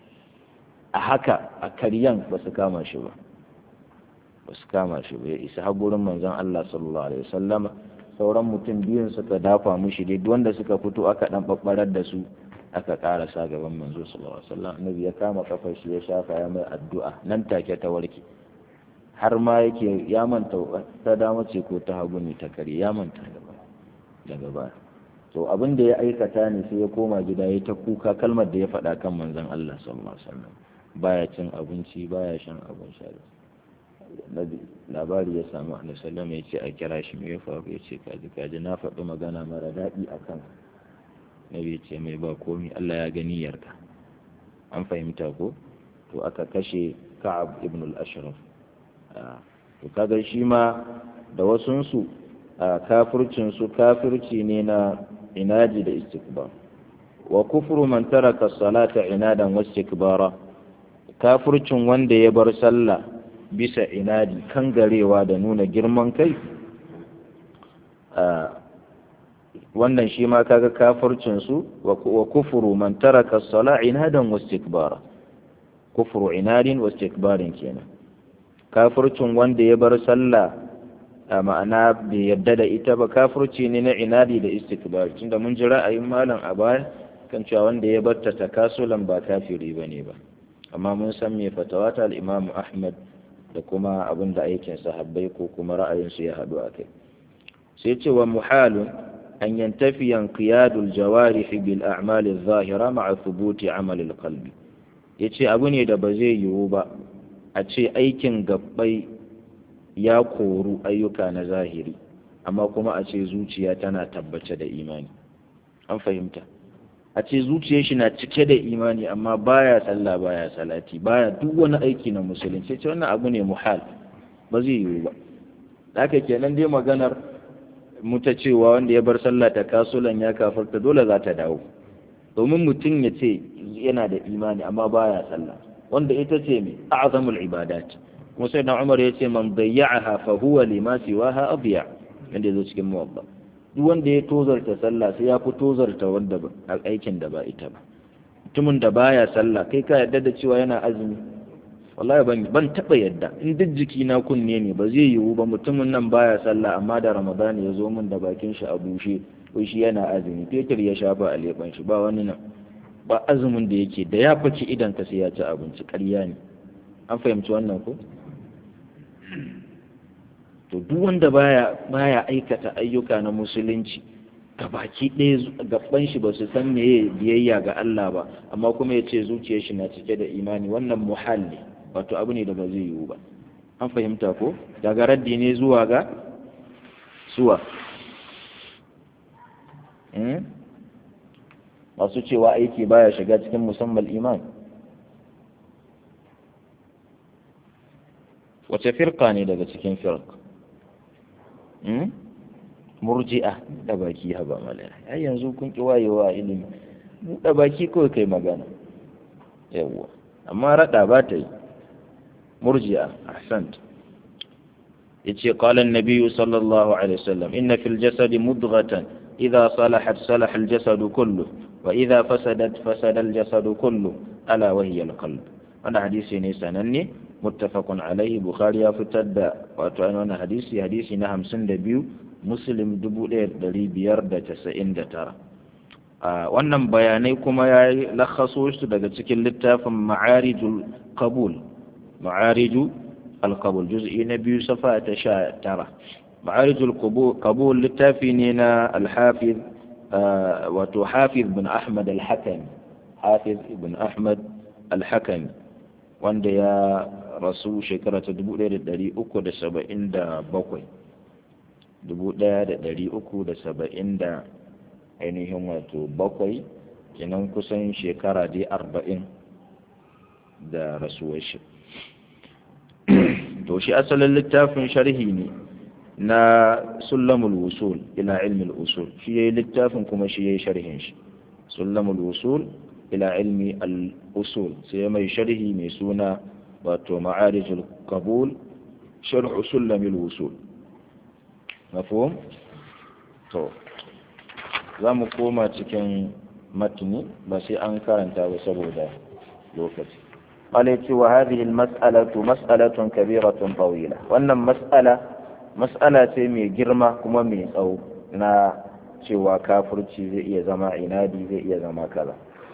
a haka a karyan ba su kama shi ba ba su kama shi ba ya isa har gurin manzon Allah sallallahu alaihi wasallama sauran mutum biyun suka dafa mushi dai wanda suka fito aka dan babbarar da su aka karasa gaban manzo sallallahu alaihi wasallam annabi ya kama kafar shi ya shafa ya mai addu'a nan take ta warke har ma yake ya manta ta dama ce ko ta hagu ne ta kare ya manta gaba daga baya to abin da ya aikata ne sai ya koma gida ya ta kuka kalmar da ya faɗa kan manzon Allah sallallahu alaihi wasallam baya cin abinci baya shan abin sha labari ya samu a sallama ya ce a kira shi mai faru ya ce kaji kaji na faɗi magana mara daɗi a kan nabi ce mai ba komi Allah ya gani yarka an fahimta ko to aka kashe ka'ab ibn al-ashraf to kaga shi ma da wasunsu kafircin su kafirci ne na inaji da istikbar wa kufru man taraka salata inadan wa istikbara kafircin wanda ya bar sallah bisa inadi kangarewa da nuna girman kai wannan shi ma kaga kafircinsu wa kufuru man taraka as-sala inadan wastikbara kufuru inadin wastikbarin kenan kafircin wanda ya bar sallah a ma'ana bai yadda da ita ba kafirci ne na inadi da istikbar tunda mun ji ra'ayin malam a baya kan cewa wanda ya bar ta takasulan ba kafiri bane ba amma mun san me fatawa ta al-Imam Ahmad da kuma abin da aikin sahabbai ko kuma ra'ayinsu ya haɗu a kai sai ce wa muhalun an yantafi yanqiyadul jawarih bil a'mal adh-dhahira ma'a thubuti amal al-qalbi yace abu ne da ba zai yiwu ba a ce aikin gabbai ya koru ayyuka na zahiri amma kuma a ce zuciya tana tabbace da imani an fahimta a ce zuciyar shi na cike da imani amma baya sallah baya salati baya duk wani aiki na musulunci ce wannan abu ne muhal ba zai yiwu ba haka kenan dai maganar mu ta cewa wanda ya bar sallah ta kasulan ya kafarta dole za ta dawo domin mutum ya ce yana da imani amma baya sallah wanda ita ce mai a'zamul ibadat kuma sai na Umar ya ce man dayya'aha fa huwa lima siwaha adya inda yazo cikin muwatta duk wanda ya tozarta sallah sai ya fi tozarta wanda aikin da ba ita ba mutumin da baya sallah kai ka yarda da cewa yana azumi wallahi ban ban taba yadda in duk jiki na kunne ne ba zai yiwu ba mutumin nan baya sallah amma da ramadan ya zo min da bakin shi a bushe ko shi yana azumi fetur ya shafa a leban shi ba wani nan ba azumin da yake da ya faki idan ka sai ya ci abinci ƙarya ne an fahimci wannan ko to duk wanda baya baya aikata ayyuka na musulunci baki ɗaya gaban shi ba su san meye biyayya ga Allah ba amma kuma ya ce zuciyar shi na cike da imani wannan muhal ne wato abu ne da ba zai yiwu ba an fahimta ko daga raddi ne zuwa ga suwa masu cewa aiki baya shiga cikin musamman iman wace firka ne daga cikin firka murji'a da baki haba malaya ai yanzu kun ki wayewa ilimi da baki kawai kai magana yawwa amma rada ba ta yi murji'a ahsant yace qala an-nabiy sallallahu alaihi wasallam inna fil jasadi mudghatan idha salahat salaha al-jasadu kullu wa idha fasadat fasada al-jasadu kullu ala wa hiya al-qalb wannan hadisi ne sananne muttafaqun alaihi bukhari ya fitar da wato an wannan hadisi hadisi na 52 muslim 1599 a wannan bayanai kuma ya lakhaso su daga cikin littafin ma'arijul qabul ma'ariju al-qabul juz'i na biyu safa ta sha tara ma'arijul qabul littafi ne na al-hafiz wato hafiz bin ahmad al-hakami hafiz ibn ahmad al-hakami wanda ya rasu shekara ta 1377 1370 da ainihin wato bakwai kenan kusan shekara dai arba'in da rasuwar shi to shi asalin littafin sharhi ne na sullamul wusul ila ilmi usul shi yayi littafin kuma shi yayi sharhin shi sullamul wusul ila ilmi al-usul sai mai sharhi mai suna wato ma'arijul qabul sharh sullamul wusul mafhum to za mu koma cikin matni ba sai an karanta ba saboda lokaci قال وهذه المسألة مسألة كبيرة طويلة وأن مسألة مسألة مي جرمة كما مي أو نا cewa kafirci zai iya zama inadi zai iya zama kaza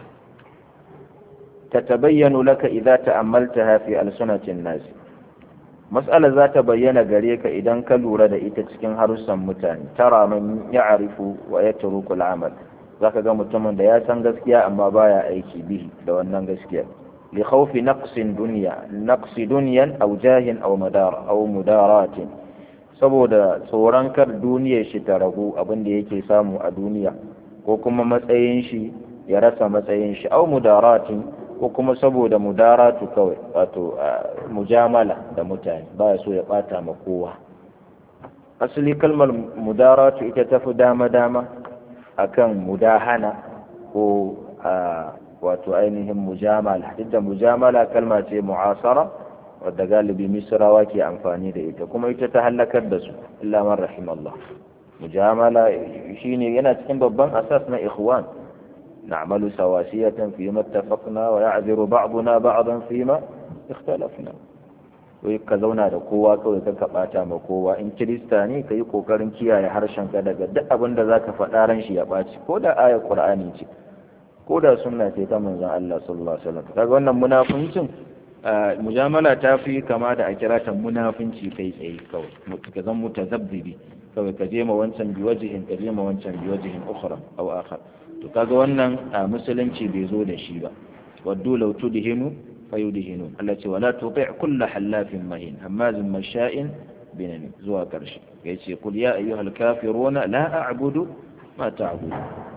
tatabayyanu laka idza ta'ammaltaha fi alsunatin nas mas'ala za ta bayyana gare ka idan ka lura da ita cikin harussan mutane tara man ya'rifu wa yatruku al'amal zaka ga mutumin da ya san gaskiya amma baya aiki bihi da wannan gaskiya li khawfi naqsin dunya naqsi dunyan aw jahin aw madar aw mudaratin saboda tsoron kar duniyar shi ta ragu abin da yake samu a duniya ko kuma matsayin shi ya rasa matsayin shi aw mudaratin ko kuma saboda mudaratu kawai wato mujamala da mutane ba so ya bata ma kowa asali kalmar mudaratu ita tafi dama-dama akan mudahana ko wato ainihin mujamala duk da mujamala kalma ce mu'asara wadda galibi misrawa ke amfani da ita kuma ita ta halakar da su illa man rahimallah mujamala shine yana cikin babban asas na ikhwan نعمل سواسية فيما اتفقنا ويعذر بعضنا بعضا فيما اختلفنا wai ka zauna da kowa kawai ka ka bata ma kowa in kirista ne ka yi kokarin kiyaye harshen ka daga duk abin da zaka faɗa ran shi ya ɓaci ko da ayar qur'ani ce ko da sunna ce ta manzon Allah sallallahu alaihi wasallam kaga wannan munafincin mujamala ta fi kama da a kira ta munafinci kai tsaye kawai ka zan mutazabbibi kawai ka je ma wancan bi wajihin ka je ma wancan bi wajihin ukhra aw akhar to kaga wannan musulunci bai zo da shi ba waddu law tudhinu fayudhinu Allah ce wala tuti' kullu halafin mahin hammazin masha'in binani zuwa karshe yace kul ya ayyuhal kafiruna la a'budu ma ta'budu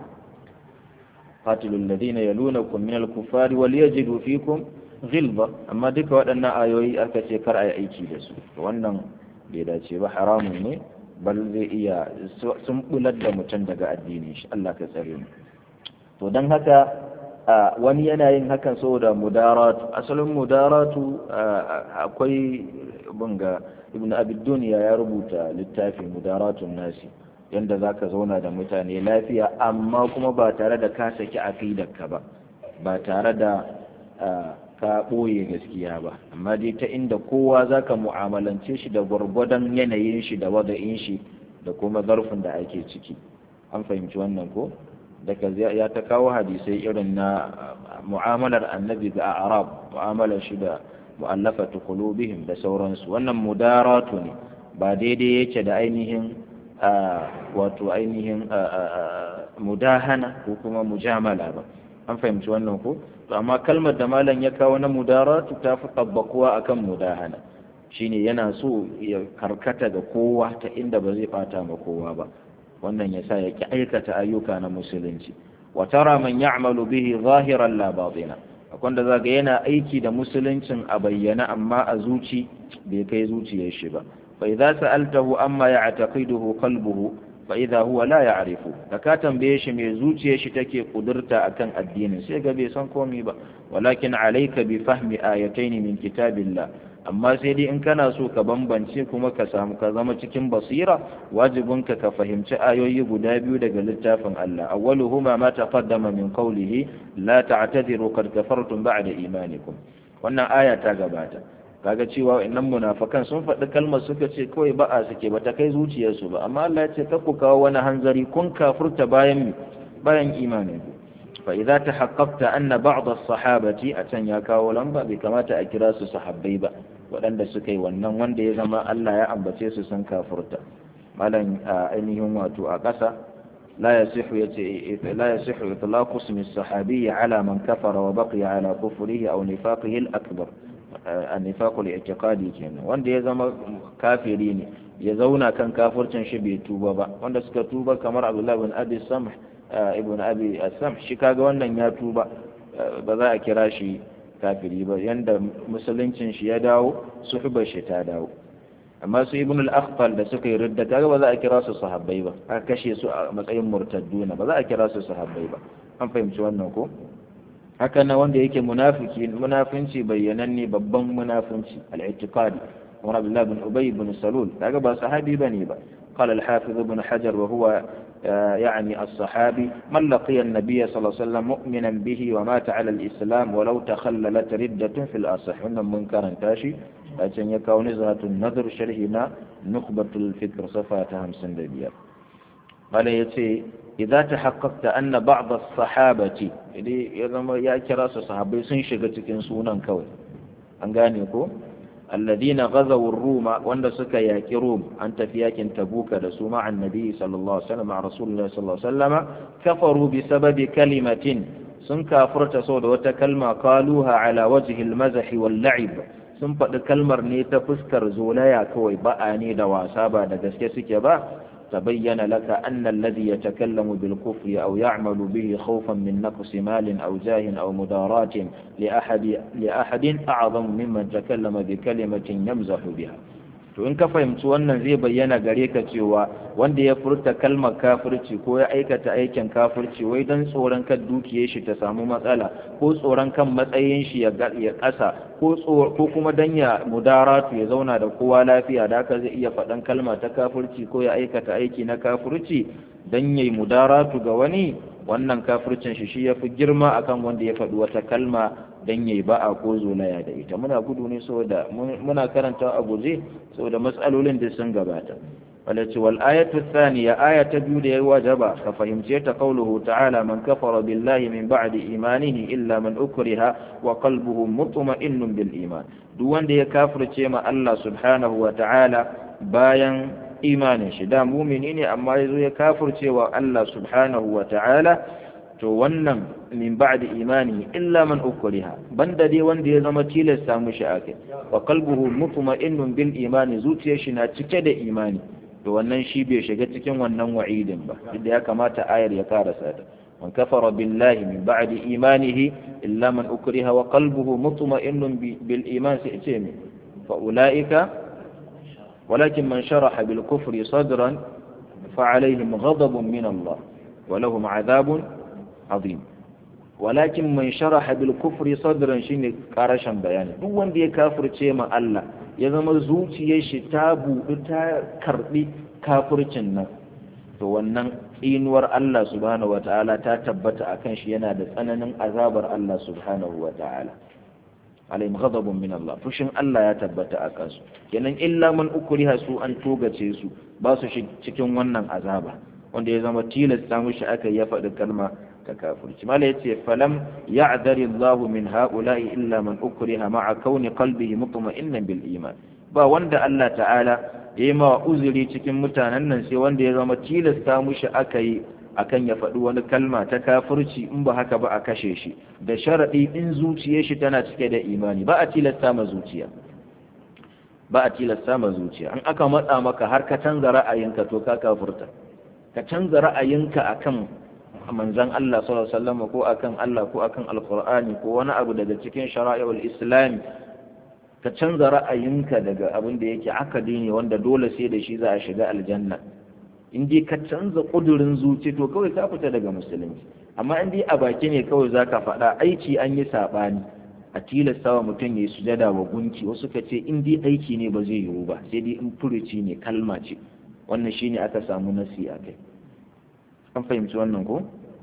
قاتلوا الذين يلونكم من الكفار وليجدوا فيكم غلظة أما دك waɗannan ayoyi aka ce kar a yi aiki da su wannan bai dace ba haramun ne bal zai iya sun bular da mutum daga addini shi Allah ka tsare mu to dan haka wani yana yin hakan saboda mudaratu asalin mudaratu akwai bunga ibn abi dunya ya rubuta littafin mudaratun nasi yanda za ka zauna da mutane lafiya amma kuma ba tare da ka saki aqidarka ba ba tare da ka ɓoye gaskiya ba amma dai ta inda kowa za ka mu'amalance shi da gwargwadon yanayin shi da wada'in shi da kuma zarfin da ake ciki an fahimci wannan ko daga ya ta kawo hadisai irin na mu'amalar annabi ga arab mu'amalar shi da mu'allafatu qulubihim da sauransu wannan mudaratu ne ba daidai yake da ainihin wato ainihin mudahana ko kuma mujamala ba an fahimci wannan ko to amma kalmar da malam ya kawo na mudaratu ta fi tabbakuwa akan mudahana shine yana so ya karkata ga kowa ta inda ba zai fata ma kowa ba wannan yasa ya ki aikata ayyuka na musulunci wa tara man ya'malu bihi zahiran la batina akwai da zaga yana aiki da musuluncin a bayyana amma a zuci bai kai zuciyar shi ba فإذا سألته أما يعتقده قلبه فإذا هو لا يعرفه لكا تنبيه شي مي زوجيه شي take kudurta akan addinin sai ga bai san komai ba walakin alayka bi fahmi ayatayn min kitabillah amma sai dai in kana so ka bambance kuma ka samu ka zama cikin basira wajibinka ka fahimci ayoyi guda biyu daga littafin Allah awwaluhuma ma taqaddama min qawlihi la ta'tadiru qad kafartum ba'da imanikum wannan aya ta gabata kaga cewa innan munafakan sun faɗi kalmar suka ce kawai ba'a suke ba ta kai zuciyarsu ba amma Allah ya ce ka ku kawo wani hanzari kun kafurta bayan bayan imanin ku fa idza tahaqqaqta anna ba'd as-sahabati a can ya kawo lamba bai kamata a kira su sahabbai ba waɗanda suka yi wannan wanda ya zama Allah ya ambace su sun kafurta malam ainihin wato a ƙasa لا يصح لا يصح إطلاق اسم الصحابي على من كفر وبقي على كفره أو نفاقه الأكبر annifaqul i'tiqadi kenan wanda ya zama kafiri ne ya zauna kan kafircin shi bai tuba ba wanda suka tuba kamar Abdullah ibn Abi Samh ibn Abi Samh shi kaga wannan ya tuba ba za a kira shi kafiri ba yanda musuluncin shi ya dawo suhbar shi ta dawo amma su ibn al-akhfal da suka yi ridda kaga ba za a kira su sahabbai ba aka kashe su a matsayin murtadduna ba za a kira su sahabbai ba an fahimci wannan ko haka na wanda yake munafiki munafinci bayyananne babban munafinci al-i'tiqadi wa Abdullah ibn Ubay ibn Salul kaga ba sahabi bane ba قال الحافظ ابن حجر وهو يعني الصحابي من لقي النبي صلى الله عليه وسلم مؤمنا به ومات على الإسلام ولو تخللت ردة في الأصح من منكرا تاشي لكن يكون نزهة النذر شرحنا نخبة الفكر صفاتها همسن دبيار قال يتي إذا تحققت أن بعض الصحابة إذا يا كراس صحابي سنشغت كنسونا كوي أنغانيكو الذين غزوا الروم وان سكا ياكي روم أنت في ياكن تبوك لسو مع النبي صلى الله عليه وسلم مع رسول الله صلى الله عليه وسلم كفروا بسبب كلمة سن كافرت صود وتكلمة قالوها على وجه المزح واللعب sun faɗi kalmar ne ta fuskar zolaya kawai ba'a ne da wasa ba da gaske suke ba تبين لك أن الذي يتكلم بالكفر أو يعمل به خوفا من نقص مال أو جاه أو مدارات لأحد, لأحد أعظم ممن تكلم بكلمة يمزح بها to in ka fahimci wannan zai bayyana gare ka cewa wanda ya furta kalmar kafirci ko ya aikata aikin kafirci wai don tsoron kan dukiyar shi ta samu matsala ko tsoron kan matsayin shi ya ƙasa ko kuma don ya mudaratu ya zauna da kowa lafiya da haka zai iya faɗan kalma ta kafirci ko ya aikata aiki na kafirci don ya yi mudaratu ga wani wannan kafircin shi shi ya fi girma akan wanda ya faɗi wata kalma don ya yi ba'a ko zolaya da ita muna gudu ne saboda muna karanta a guje saboda matsalolin da sun gabata walace wal ayatu thaniya aya ta biyu da ya wajaba ka fahimce ta qauluhu ta'ala man kafara billahi min ba'di imanihi illa man ukriha wa qalbuhu mutma'innun bil iman duk wanda ya kafirce ma Allah subhanahu wa ta'ala bayan imanin shi da mumini ne amma yazo ya kafirce wa Allah subhanahu wa ta'ala to wannan min ba'di imani illa man ukriha banda dai wanda ya zama tilasta mushi akai wa qalbuhu mutma'innun bil imani zuciyar shi na cike da imani to wannan shi bai shiga cikin wannan wa'idin ba inda ya kamata ayar ya karasa ta man kafara billahi min ba'di imanihi illa man ukriha wa qalbuhu mutma'innun bil iman sai ce mi fa ulaika walakin man sharaha bil kufri sadran fa alaihim ghadabun min Allah wa lahum 'adhabun azim walakin man sharaha bil kufri sadran shine karashin bayani duk wanda ya kafirce ma Allah ya zama zuciyar shi ta buɗu ta karɓi kafircin nan to wannan tsinuwar Allah subhanahu wata'ala ta tabbata akan shi yana da tsananin azabar Allah subhanahu wata'ala alayhim ghadabun min Allah fushin Allah ya tabbata a kansu kenan illa man ukriha su an togace su ba su cikin wannan azaba wanda ya zama tilasta mushi aka ya faɗi kalma ta kafirci mala yace falam ya'dari Allahu min ha'ula'i illa man ukriha ma'a kauni qalbihi mutma'innan bil iman ba wanda Allah ta'ala yayi ma uzuri cikin mutanen nan sai wanda ya zama tilasta mushi aka yi akan ya faɗi wani kalma ta kafirci in ba haka ba a kashe shi da sharadi in zuciyar shi tana cike da imani ba a tilasta ma zuciya ba a tilasta ma zuciya an aka matsa maka har ka canza ra'ayinka to ka kafurta ka canza ra'ayinka akan manzan Allah sallallahu alaihi wasallam ko akan Allah ko akan alqur'ani ko wani abu daga cikin shara'i'ul islam ka canza ra'ayinka daga abin da yake akadi ne wanda dole sai da shi za a shiga aljanna in dai ka canza kudurin zuci to kawai ka fita daga musulunci amma in dai a baki ne kawai zaka faɗa aiki an yi saɓani a tilasta wa mutum ya yi sujada wa gunki wasu ka ce in dai aiki ne ba zai yiwu ba sai dai in furuci ne kalma ce wannan shine aka samu nasi a kai an fahimci wannan ko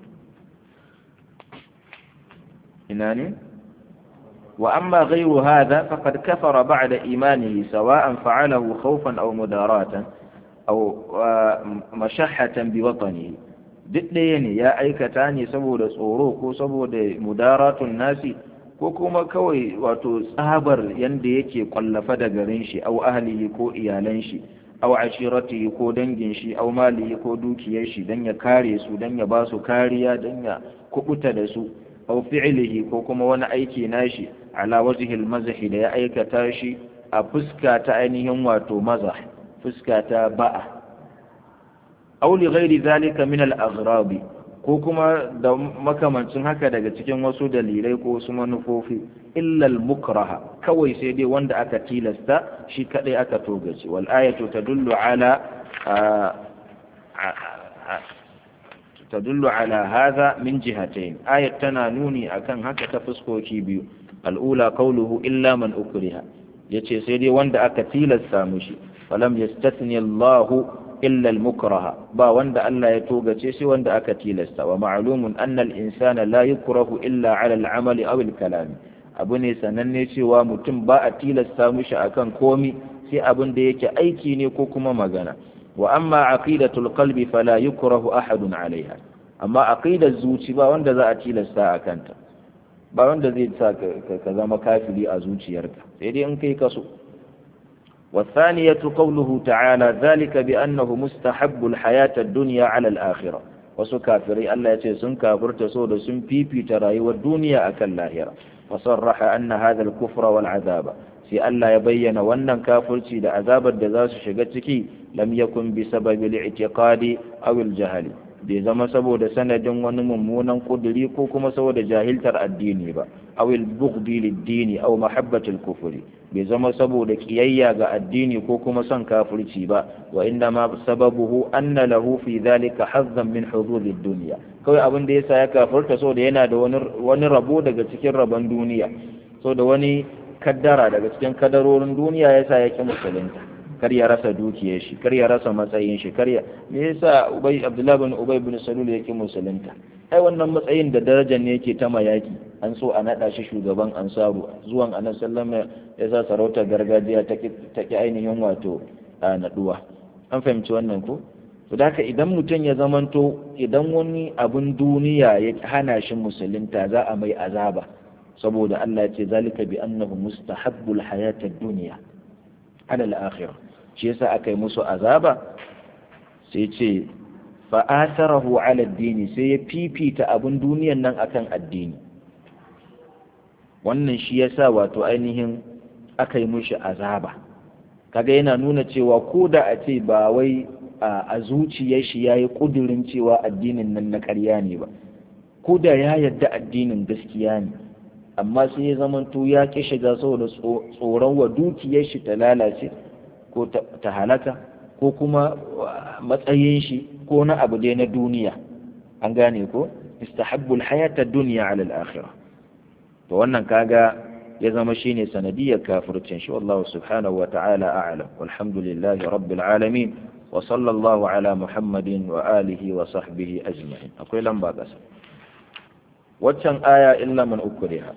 ina ne wa amma ghayru hadha faqad kafara ba'da imanihi sawa'an fa'alahu khawfan aw mudaratan aw mashahhatan bi watanihi duk ɗaya ne ya aikata ne saboda tsoro ko saboda mudaratun nasi ko kuma kawai wato tsabar yanda yake kwallafa da garin shi au ahlihi ko iyalan shi aw ashiratihi ko dangin shi aw malihi ko dukiyar shi dan ya kare su dan ya ba su kariya dan ya kubuta da su aw fi'lihi ko kuma wani aiki nashi ala wajhil mazahi da ya aikata shi a fuska ta ainihin wato mazah fuska ta ba'a aw li ghairi zalika min al aghrab ko kuma da makamancin haka daga cikin wasu dalilai ko wasu manufofi illal mukraha kawai sai dai wanda aka tilasta shi kadai aka togace wal ayatu tadullu ala tadullu ala hadha min jihatayn ayat tana nuni akan haka ta fuskoki biyu al'ula qawluhu illa man ukriha yace sai dai wanda aka tilasta mushi falam yastathni Allahu illa al-mukraha ba wanda Allah ya togace sai wanda aka tilasta wa ma'lumun anna al-insana la yukrahu illa 'ala al-'amali aw al-kalam abu ne sananne cewa mutum ba a tilasta mishi akan komi sai abin da yake aiki ne ko kuma magana wa amma aqidatul qalbi fala yukrahu ahadun 'alayha amma aqidar zuci ba wanda za a tilasta a kanta ba wanda zai sa ka zama kafiri a zuciyarka sai dai in kai kaso والثانية قوله تعالى ذلك بأنه مستحب الحياة الدنيا على الآخرة وسكافري الله يتسن كافر تسود سن بيبي تراي والدنيا أكل لاهرة وصرح أن هذا الكفر والعذاب في ألا يبين وأن كافر سيد عذاب الدزاس شغتك لم يكن بسبب الاعتقاد أو الجهل bai zama saboda sanadin wani mummunan kuduri ko kuma saboda jahiltar addini ba awil bughdi lid-dini aw mahabbatil kufri bai zama saboda kiyayya ga addini ko kuma son kafirci ba wa inda ma sababuhu anna lahu fi dhalika hazzan min hududid dunya kawai abin da yasa ya kafirta saboda yana da wani wani rabo daga cikin rabon duniya saboda wani kaddara daga cikin kadarorin duniya yasa ya ki musulunta kar ya rasa dukiyar shi kar ya rasa matsayin shi kar ya me yasa ubay abdullahi bin ubay bin salul yake musulunta ai wannan matsayin da darajar ne yake ta mayaki an so a nada shi shugaban ansaru zuwan annabi sallama ya sa sarautar gargajiya ta ki ainihin wato a naduwa an fahimci wannan ko to da idan mutum ya zamanto idan wani abun duniya ya hana shi musulunta za a mai azaba saboda Allah ya ce zalika bi annahu mustahabbul hayatad dunya ala al-akhirah shi yasa aka yi musu azaba sai ce fa atharahu ala ad-dini sai ya fifita abun duniyan nan akan addini wannan shi yasa wato ainihin aka yi mushi azaba kaga yana nuna cewa ko da a ce ba wai a zuciyar shi ya yi ƙudurin cewa addinin nan na ƙarya ne ba ko da ya yarda addinin gaskiya ne amma sai ya zamanto ya ƙi shiga saboda tsoron wa dukiyar shi ta lalace ko ta halaka ko kuma matsayin shi ko na abu dai na duniya an gane ko istahabbul hayata duniya ala al-akhirah to wannan kaga ya zama shine sanadiyar kafircin shi wallahu subhanahu wa ta'ala a'lam walhamdulillahi rabbil alamin wa sallallahu ala muhammadin wa alihi wa sahbihi ajma'in akwai lamba kasa waccan aya illa man ukriha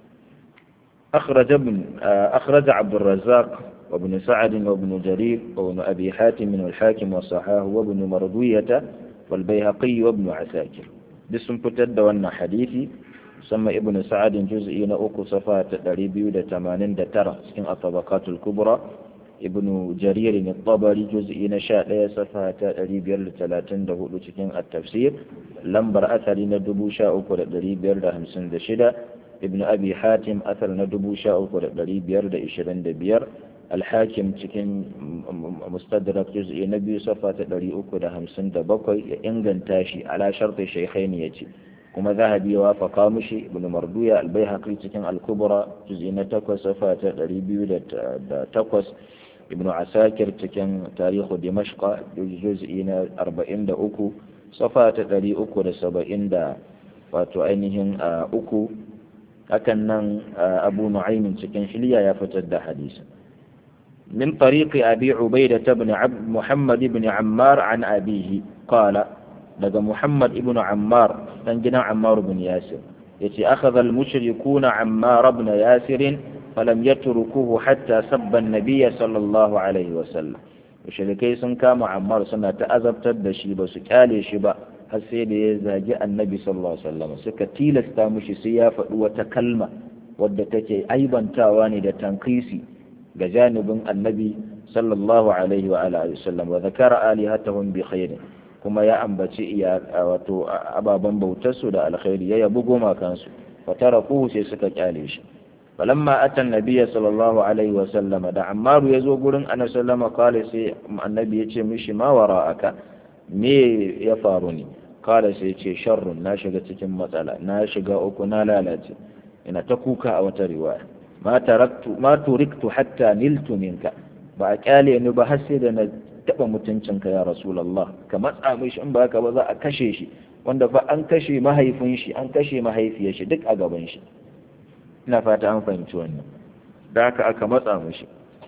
أخرج ابن أخرج عبد الرزاق وابن سعد وابن جرير وابن أبي حاتم والحاكم وصحاه وابن مردوية والبيهقي وابن عساكر بسم فتد وانا حديثي سمى ابن سعد جزء أكو صفات دريبيو دا تمانين دا ترى سكن الطبقات الكبرى ابن جرير الطبري جزء نشاء لا صفات دريبيو لتلاتين دا هدو سكن التفسير لمبر أثري ندبو شاء أكو دريبيو دا همسن دا شدا ابن أبي حاتم أثر ندبو شاء أكو دريبيو دا إشرين دا بير الحاكم cikin mustadrak juz'i na biyu safa ta ɗari uku da hamsin da bakwai ya inganta shi ala sharti shaikhaini ya ce kuma zahabi ya wafaka mushi ibn marduya albayhaqi cikin al-kubra juz'i na takwas safa ta ɗari biyu da takwas ibn asakir cikin tarihu dimashqa juz'i na arba'in da uku safa ta ɗari uku da saba'in da wato ainihin uku hakan nan abu nu'aymin cikin shilya ya fitar da hadisi من طريق أبي عبيدة بن عبد محمد بن عمار عن أبيه قال لقى محمد بن عمار تنجنا عمار بن ياسر يتي أخذ المشركون عمار بن ياسر فلم يتركوه حتى سب النبي صلى الله عليه وسلم mushrikai sun kama Ammar suna ta azabtar da shi ba su kyale shi ba har sai da ya zagi annabi sallallahu alaihi wasallam suka tilasta mushi sai ya faɗi wata kalma wadda take aibantawa ne da tankisi ga janibin annabi sallallahu alaihi wa alihi wasallam wa zakara alihatahum bi khairin kuma ya ambaci iya wato ababan bautar su da alkhairi ya yabi goma kansu fa tarakuhu sai suka kyale shi falamma ata annabi sallallahu alaihi wa sallam da ammaru yazo gurin annabi sallama kale sai annabi ya ce mishi ma wara'aka me ya faru ne kala sai ce sharrun na shiga cikin matsala na shiga uku na lalace ina ta kuka a wata riwaya ma taraktu ma turiktu hatta niltu minka ba a kyale ni ba har sai da na taba mutuncinka ya rasulullah ka matsa mishi in ba ka ba za a kashe shi wanda fa an kashe mahaifin shi an kashe mahaifiyar shi duk a gaban shi ina fata an fahimci wannan da haka aka matsa mishi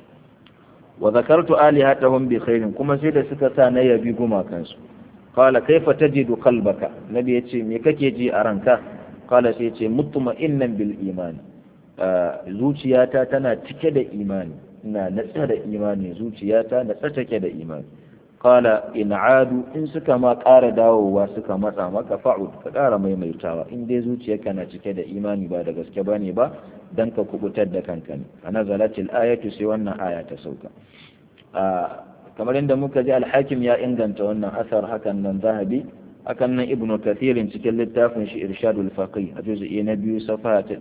wa zakartu alihatahum bi khairin kuma sai da suka sa na yabi gumakansu qala kaifa tajidu qalbaka nabi yace me kake ji a ranka qala sai yace mutma'innan bil imani zuciyata tana cike da imani ina natsa da imani zuciyata natsa take da imani qala in adu in suka ma ƙara dawowa suka matsa maka fa'ud ka ƙara maimaitawa in dai zuciyarka na cike da imani ba da gaske bane ba dan ka kubutar da kanka ne ana zalatil ayatu sai wannan aya ta sauka kamar inda muka ji alhakim ya inganta wannan asar hakan nan zahabi hakan nan ibn kathirin cikin littafin shi irshadul faqih a juz'i na biyu safa ta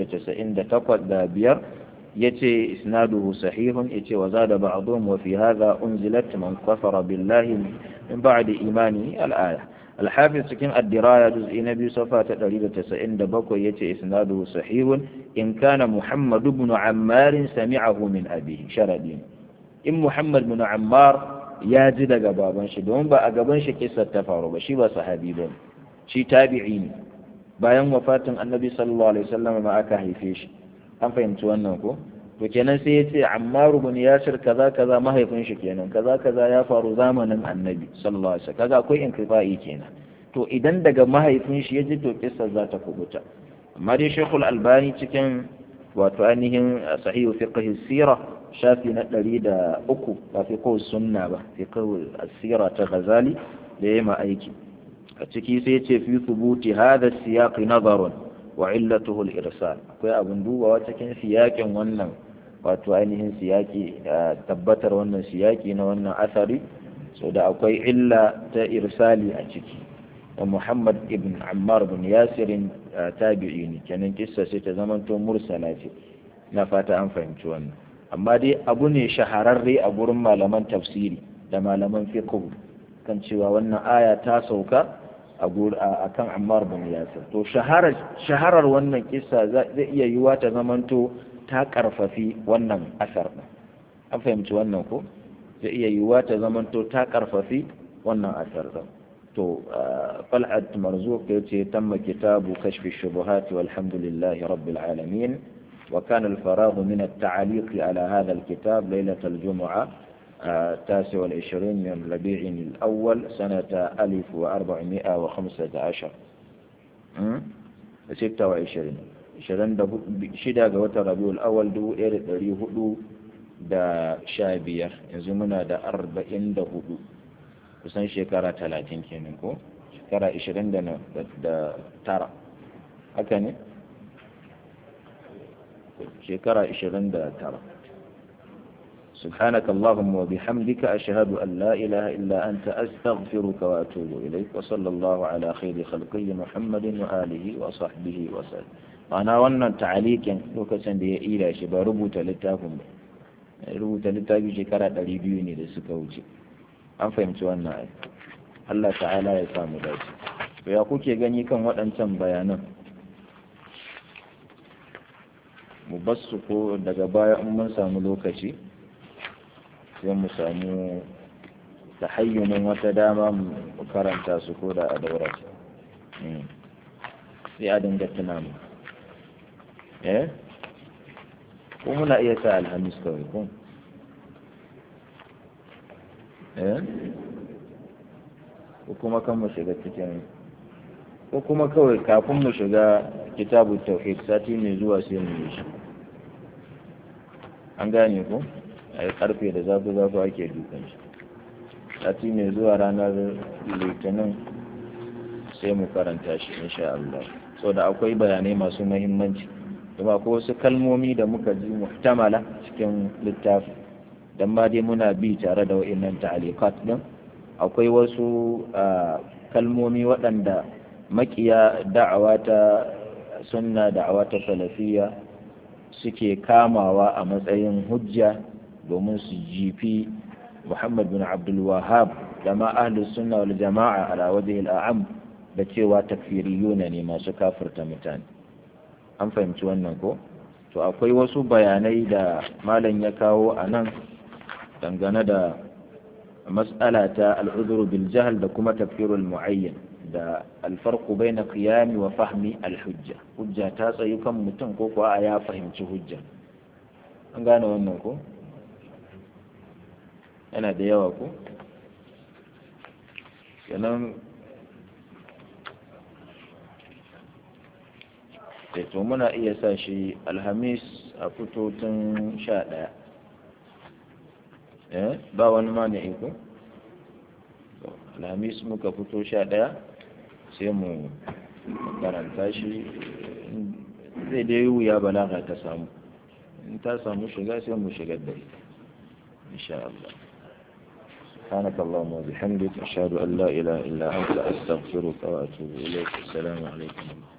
298 da biyar yace isnaduhu sahihun yace wa zada ba'dhum wa fi hadha unzilat man kafara billahi min ba'di imani al-aya الحافظ cikin الدراية جزء نبي صفحة تقريبا تسعين دبكو يتي إسناده صحيح إن كان محمد بن عمار سمعه من أبيه شردين إن محمد بن عمار ya ji daga baban shi domin ba a gaban shi kisar ta faru ba shi ba sahabi ba shi tabi'i ne bayan wafatin annabi sallallahu alaihi wasallam ma aka haife shi an fahimci wannan ko to kenan sai ya ce ammaru bin yasir kaza kaza mahaifin shi kenan kaza kaza ya faru zamanin annabi sallallahu alaihi wasallam kaga akwai inkifa'i kenan to idan daga mahaifin shi ya ji to kisar za ta kubuta amma dai shekul albani cikin wato ainihin sahihu fiqh sira shafi na ɗari da uku ba fi kawai sunna ba fi kawai asira ta ghazali da ya ma aiki a ciki sai ce fi thubuti hada siyaqi nazarun wa illatuhu al-irsal akwai abin dubawa cikin siyakin wannan wato ainihin siyaki tabbatar wannan siyaki na wannan asari so da akwai illa ta irsali a ciki wa Muhammad ibn Ammar bin Yasirin tabi'i ne kenan kissa sai ta zamanto mursala ce na fata an fahimci wannan amma dai abu ne shahararre a gurin malaman tafsiri da malaman fiqh kan cewa wannan aya ta sauka a kan Ammar bin Yasir to shaharar shaharar wannan kissa zai iya yiwa ta zamanto ta karfafi wannan asar din an fahimci wannan ko zai iya yiwa ta zamanto ta karfafi wannan asar din to fal'ad marzuq yace tamma kitabu kashfi shubuhat walhamdulillahi rabbil alamin وكان الفراغ من التعليق على هذا الكتاب ليلة الجمعة التاسع والعشرين من ربيع الأول سنة ألف وأربعمائة وخمسة عشر ستة وعشرين شرن شدا قوة ربيع الأول دو إير دري هدو دا شابير يزمنا دا أربعين دا هدو kusan shekara talatin kenan ko shekara ishirin da tara haka ne shekara 29 سبحانك اللهم وبحمدك أشهد أن لا إله إلا أنت أستغفرك وأتوب إليك وصلى الله على خير خلقه محمد وآله وصحبه وسلم أنا وانا تعليق لوكسن دي إلى شبا ربوت لتاكم ربوت لتاكم شكرا تريبيوني لسكوتي an fahimci wannan ai Allah ta'ala ya samu dace to ya kuke gani kan waɗancan bayanan mu basu ko daga baya in mun samu lokaci sai mu samu tahayyunin wata dama mu karanta su ko da a daura sai a dinga tuna mu eh ko muna iya sa alhamis kawai ko eh ko kuma kan mu shiga cikin ko kuma kawai kafin mu shiga kitabu tauhid sati mai zuwa sai mu yi shi an gane ko a yi karfe da zafi zafi ake dukan shi sati mai zuwa ranar litinin sai mu karanta shi insha Allah so da akwai bayanai masu mahimmanci kuma ko wasu kalmomi da muka ji muhtamala cikin littafi dan ma dai muna bi tare da wa'annan ta'alikat din akwai wasu kalmomi waɗanda makiya da'awa ta sunna da'awa ta salafiyya suke kamawa a matsayin hujja domin su jifi Muhammad bin Abdul Wahhab da ma ahlus sunna wal jama'a ala wajhi al-a'am da cewa takfiriyuna ne masu kafirta mutane an fahimci wannan ko to akwai wasu bayanai da malam ya kawo a nan dangane da mas'ala ta al'udhuru bil jahl da kuma tafsirul muayyan da alfarqu baina qiyami wa fahmi al-hujja hujja ta tsayu kan mutum ko kuwa ya fahimci hujja an gane wannan ko yana da yawa ko kenan to muna iya sa shi alhamis a fito tun sha ɗaya eh ba wani ma ne iko alhamis muka fito sha ɗaya sai mu karanta shi zai dai wuya balaga ta samu in ta samu shiga sai mu shigar da ita insha Allah سبحانك اللهم وبحمدك أشهد أن لا إله إلا أنت أستغفرك وأتوب إليك السلام عليكم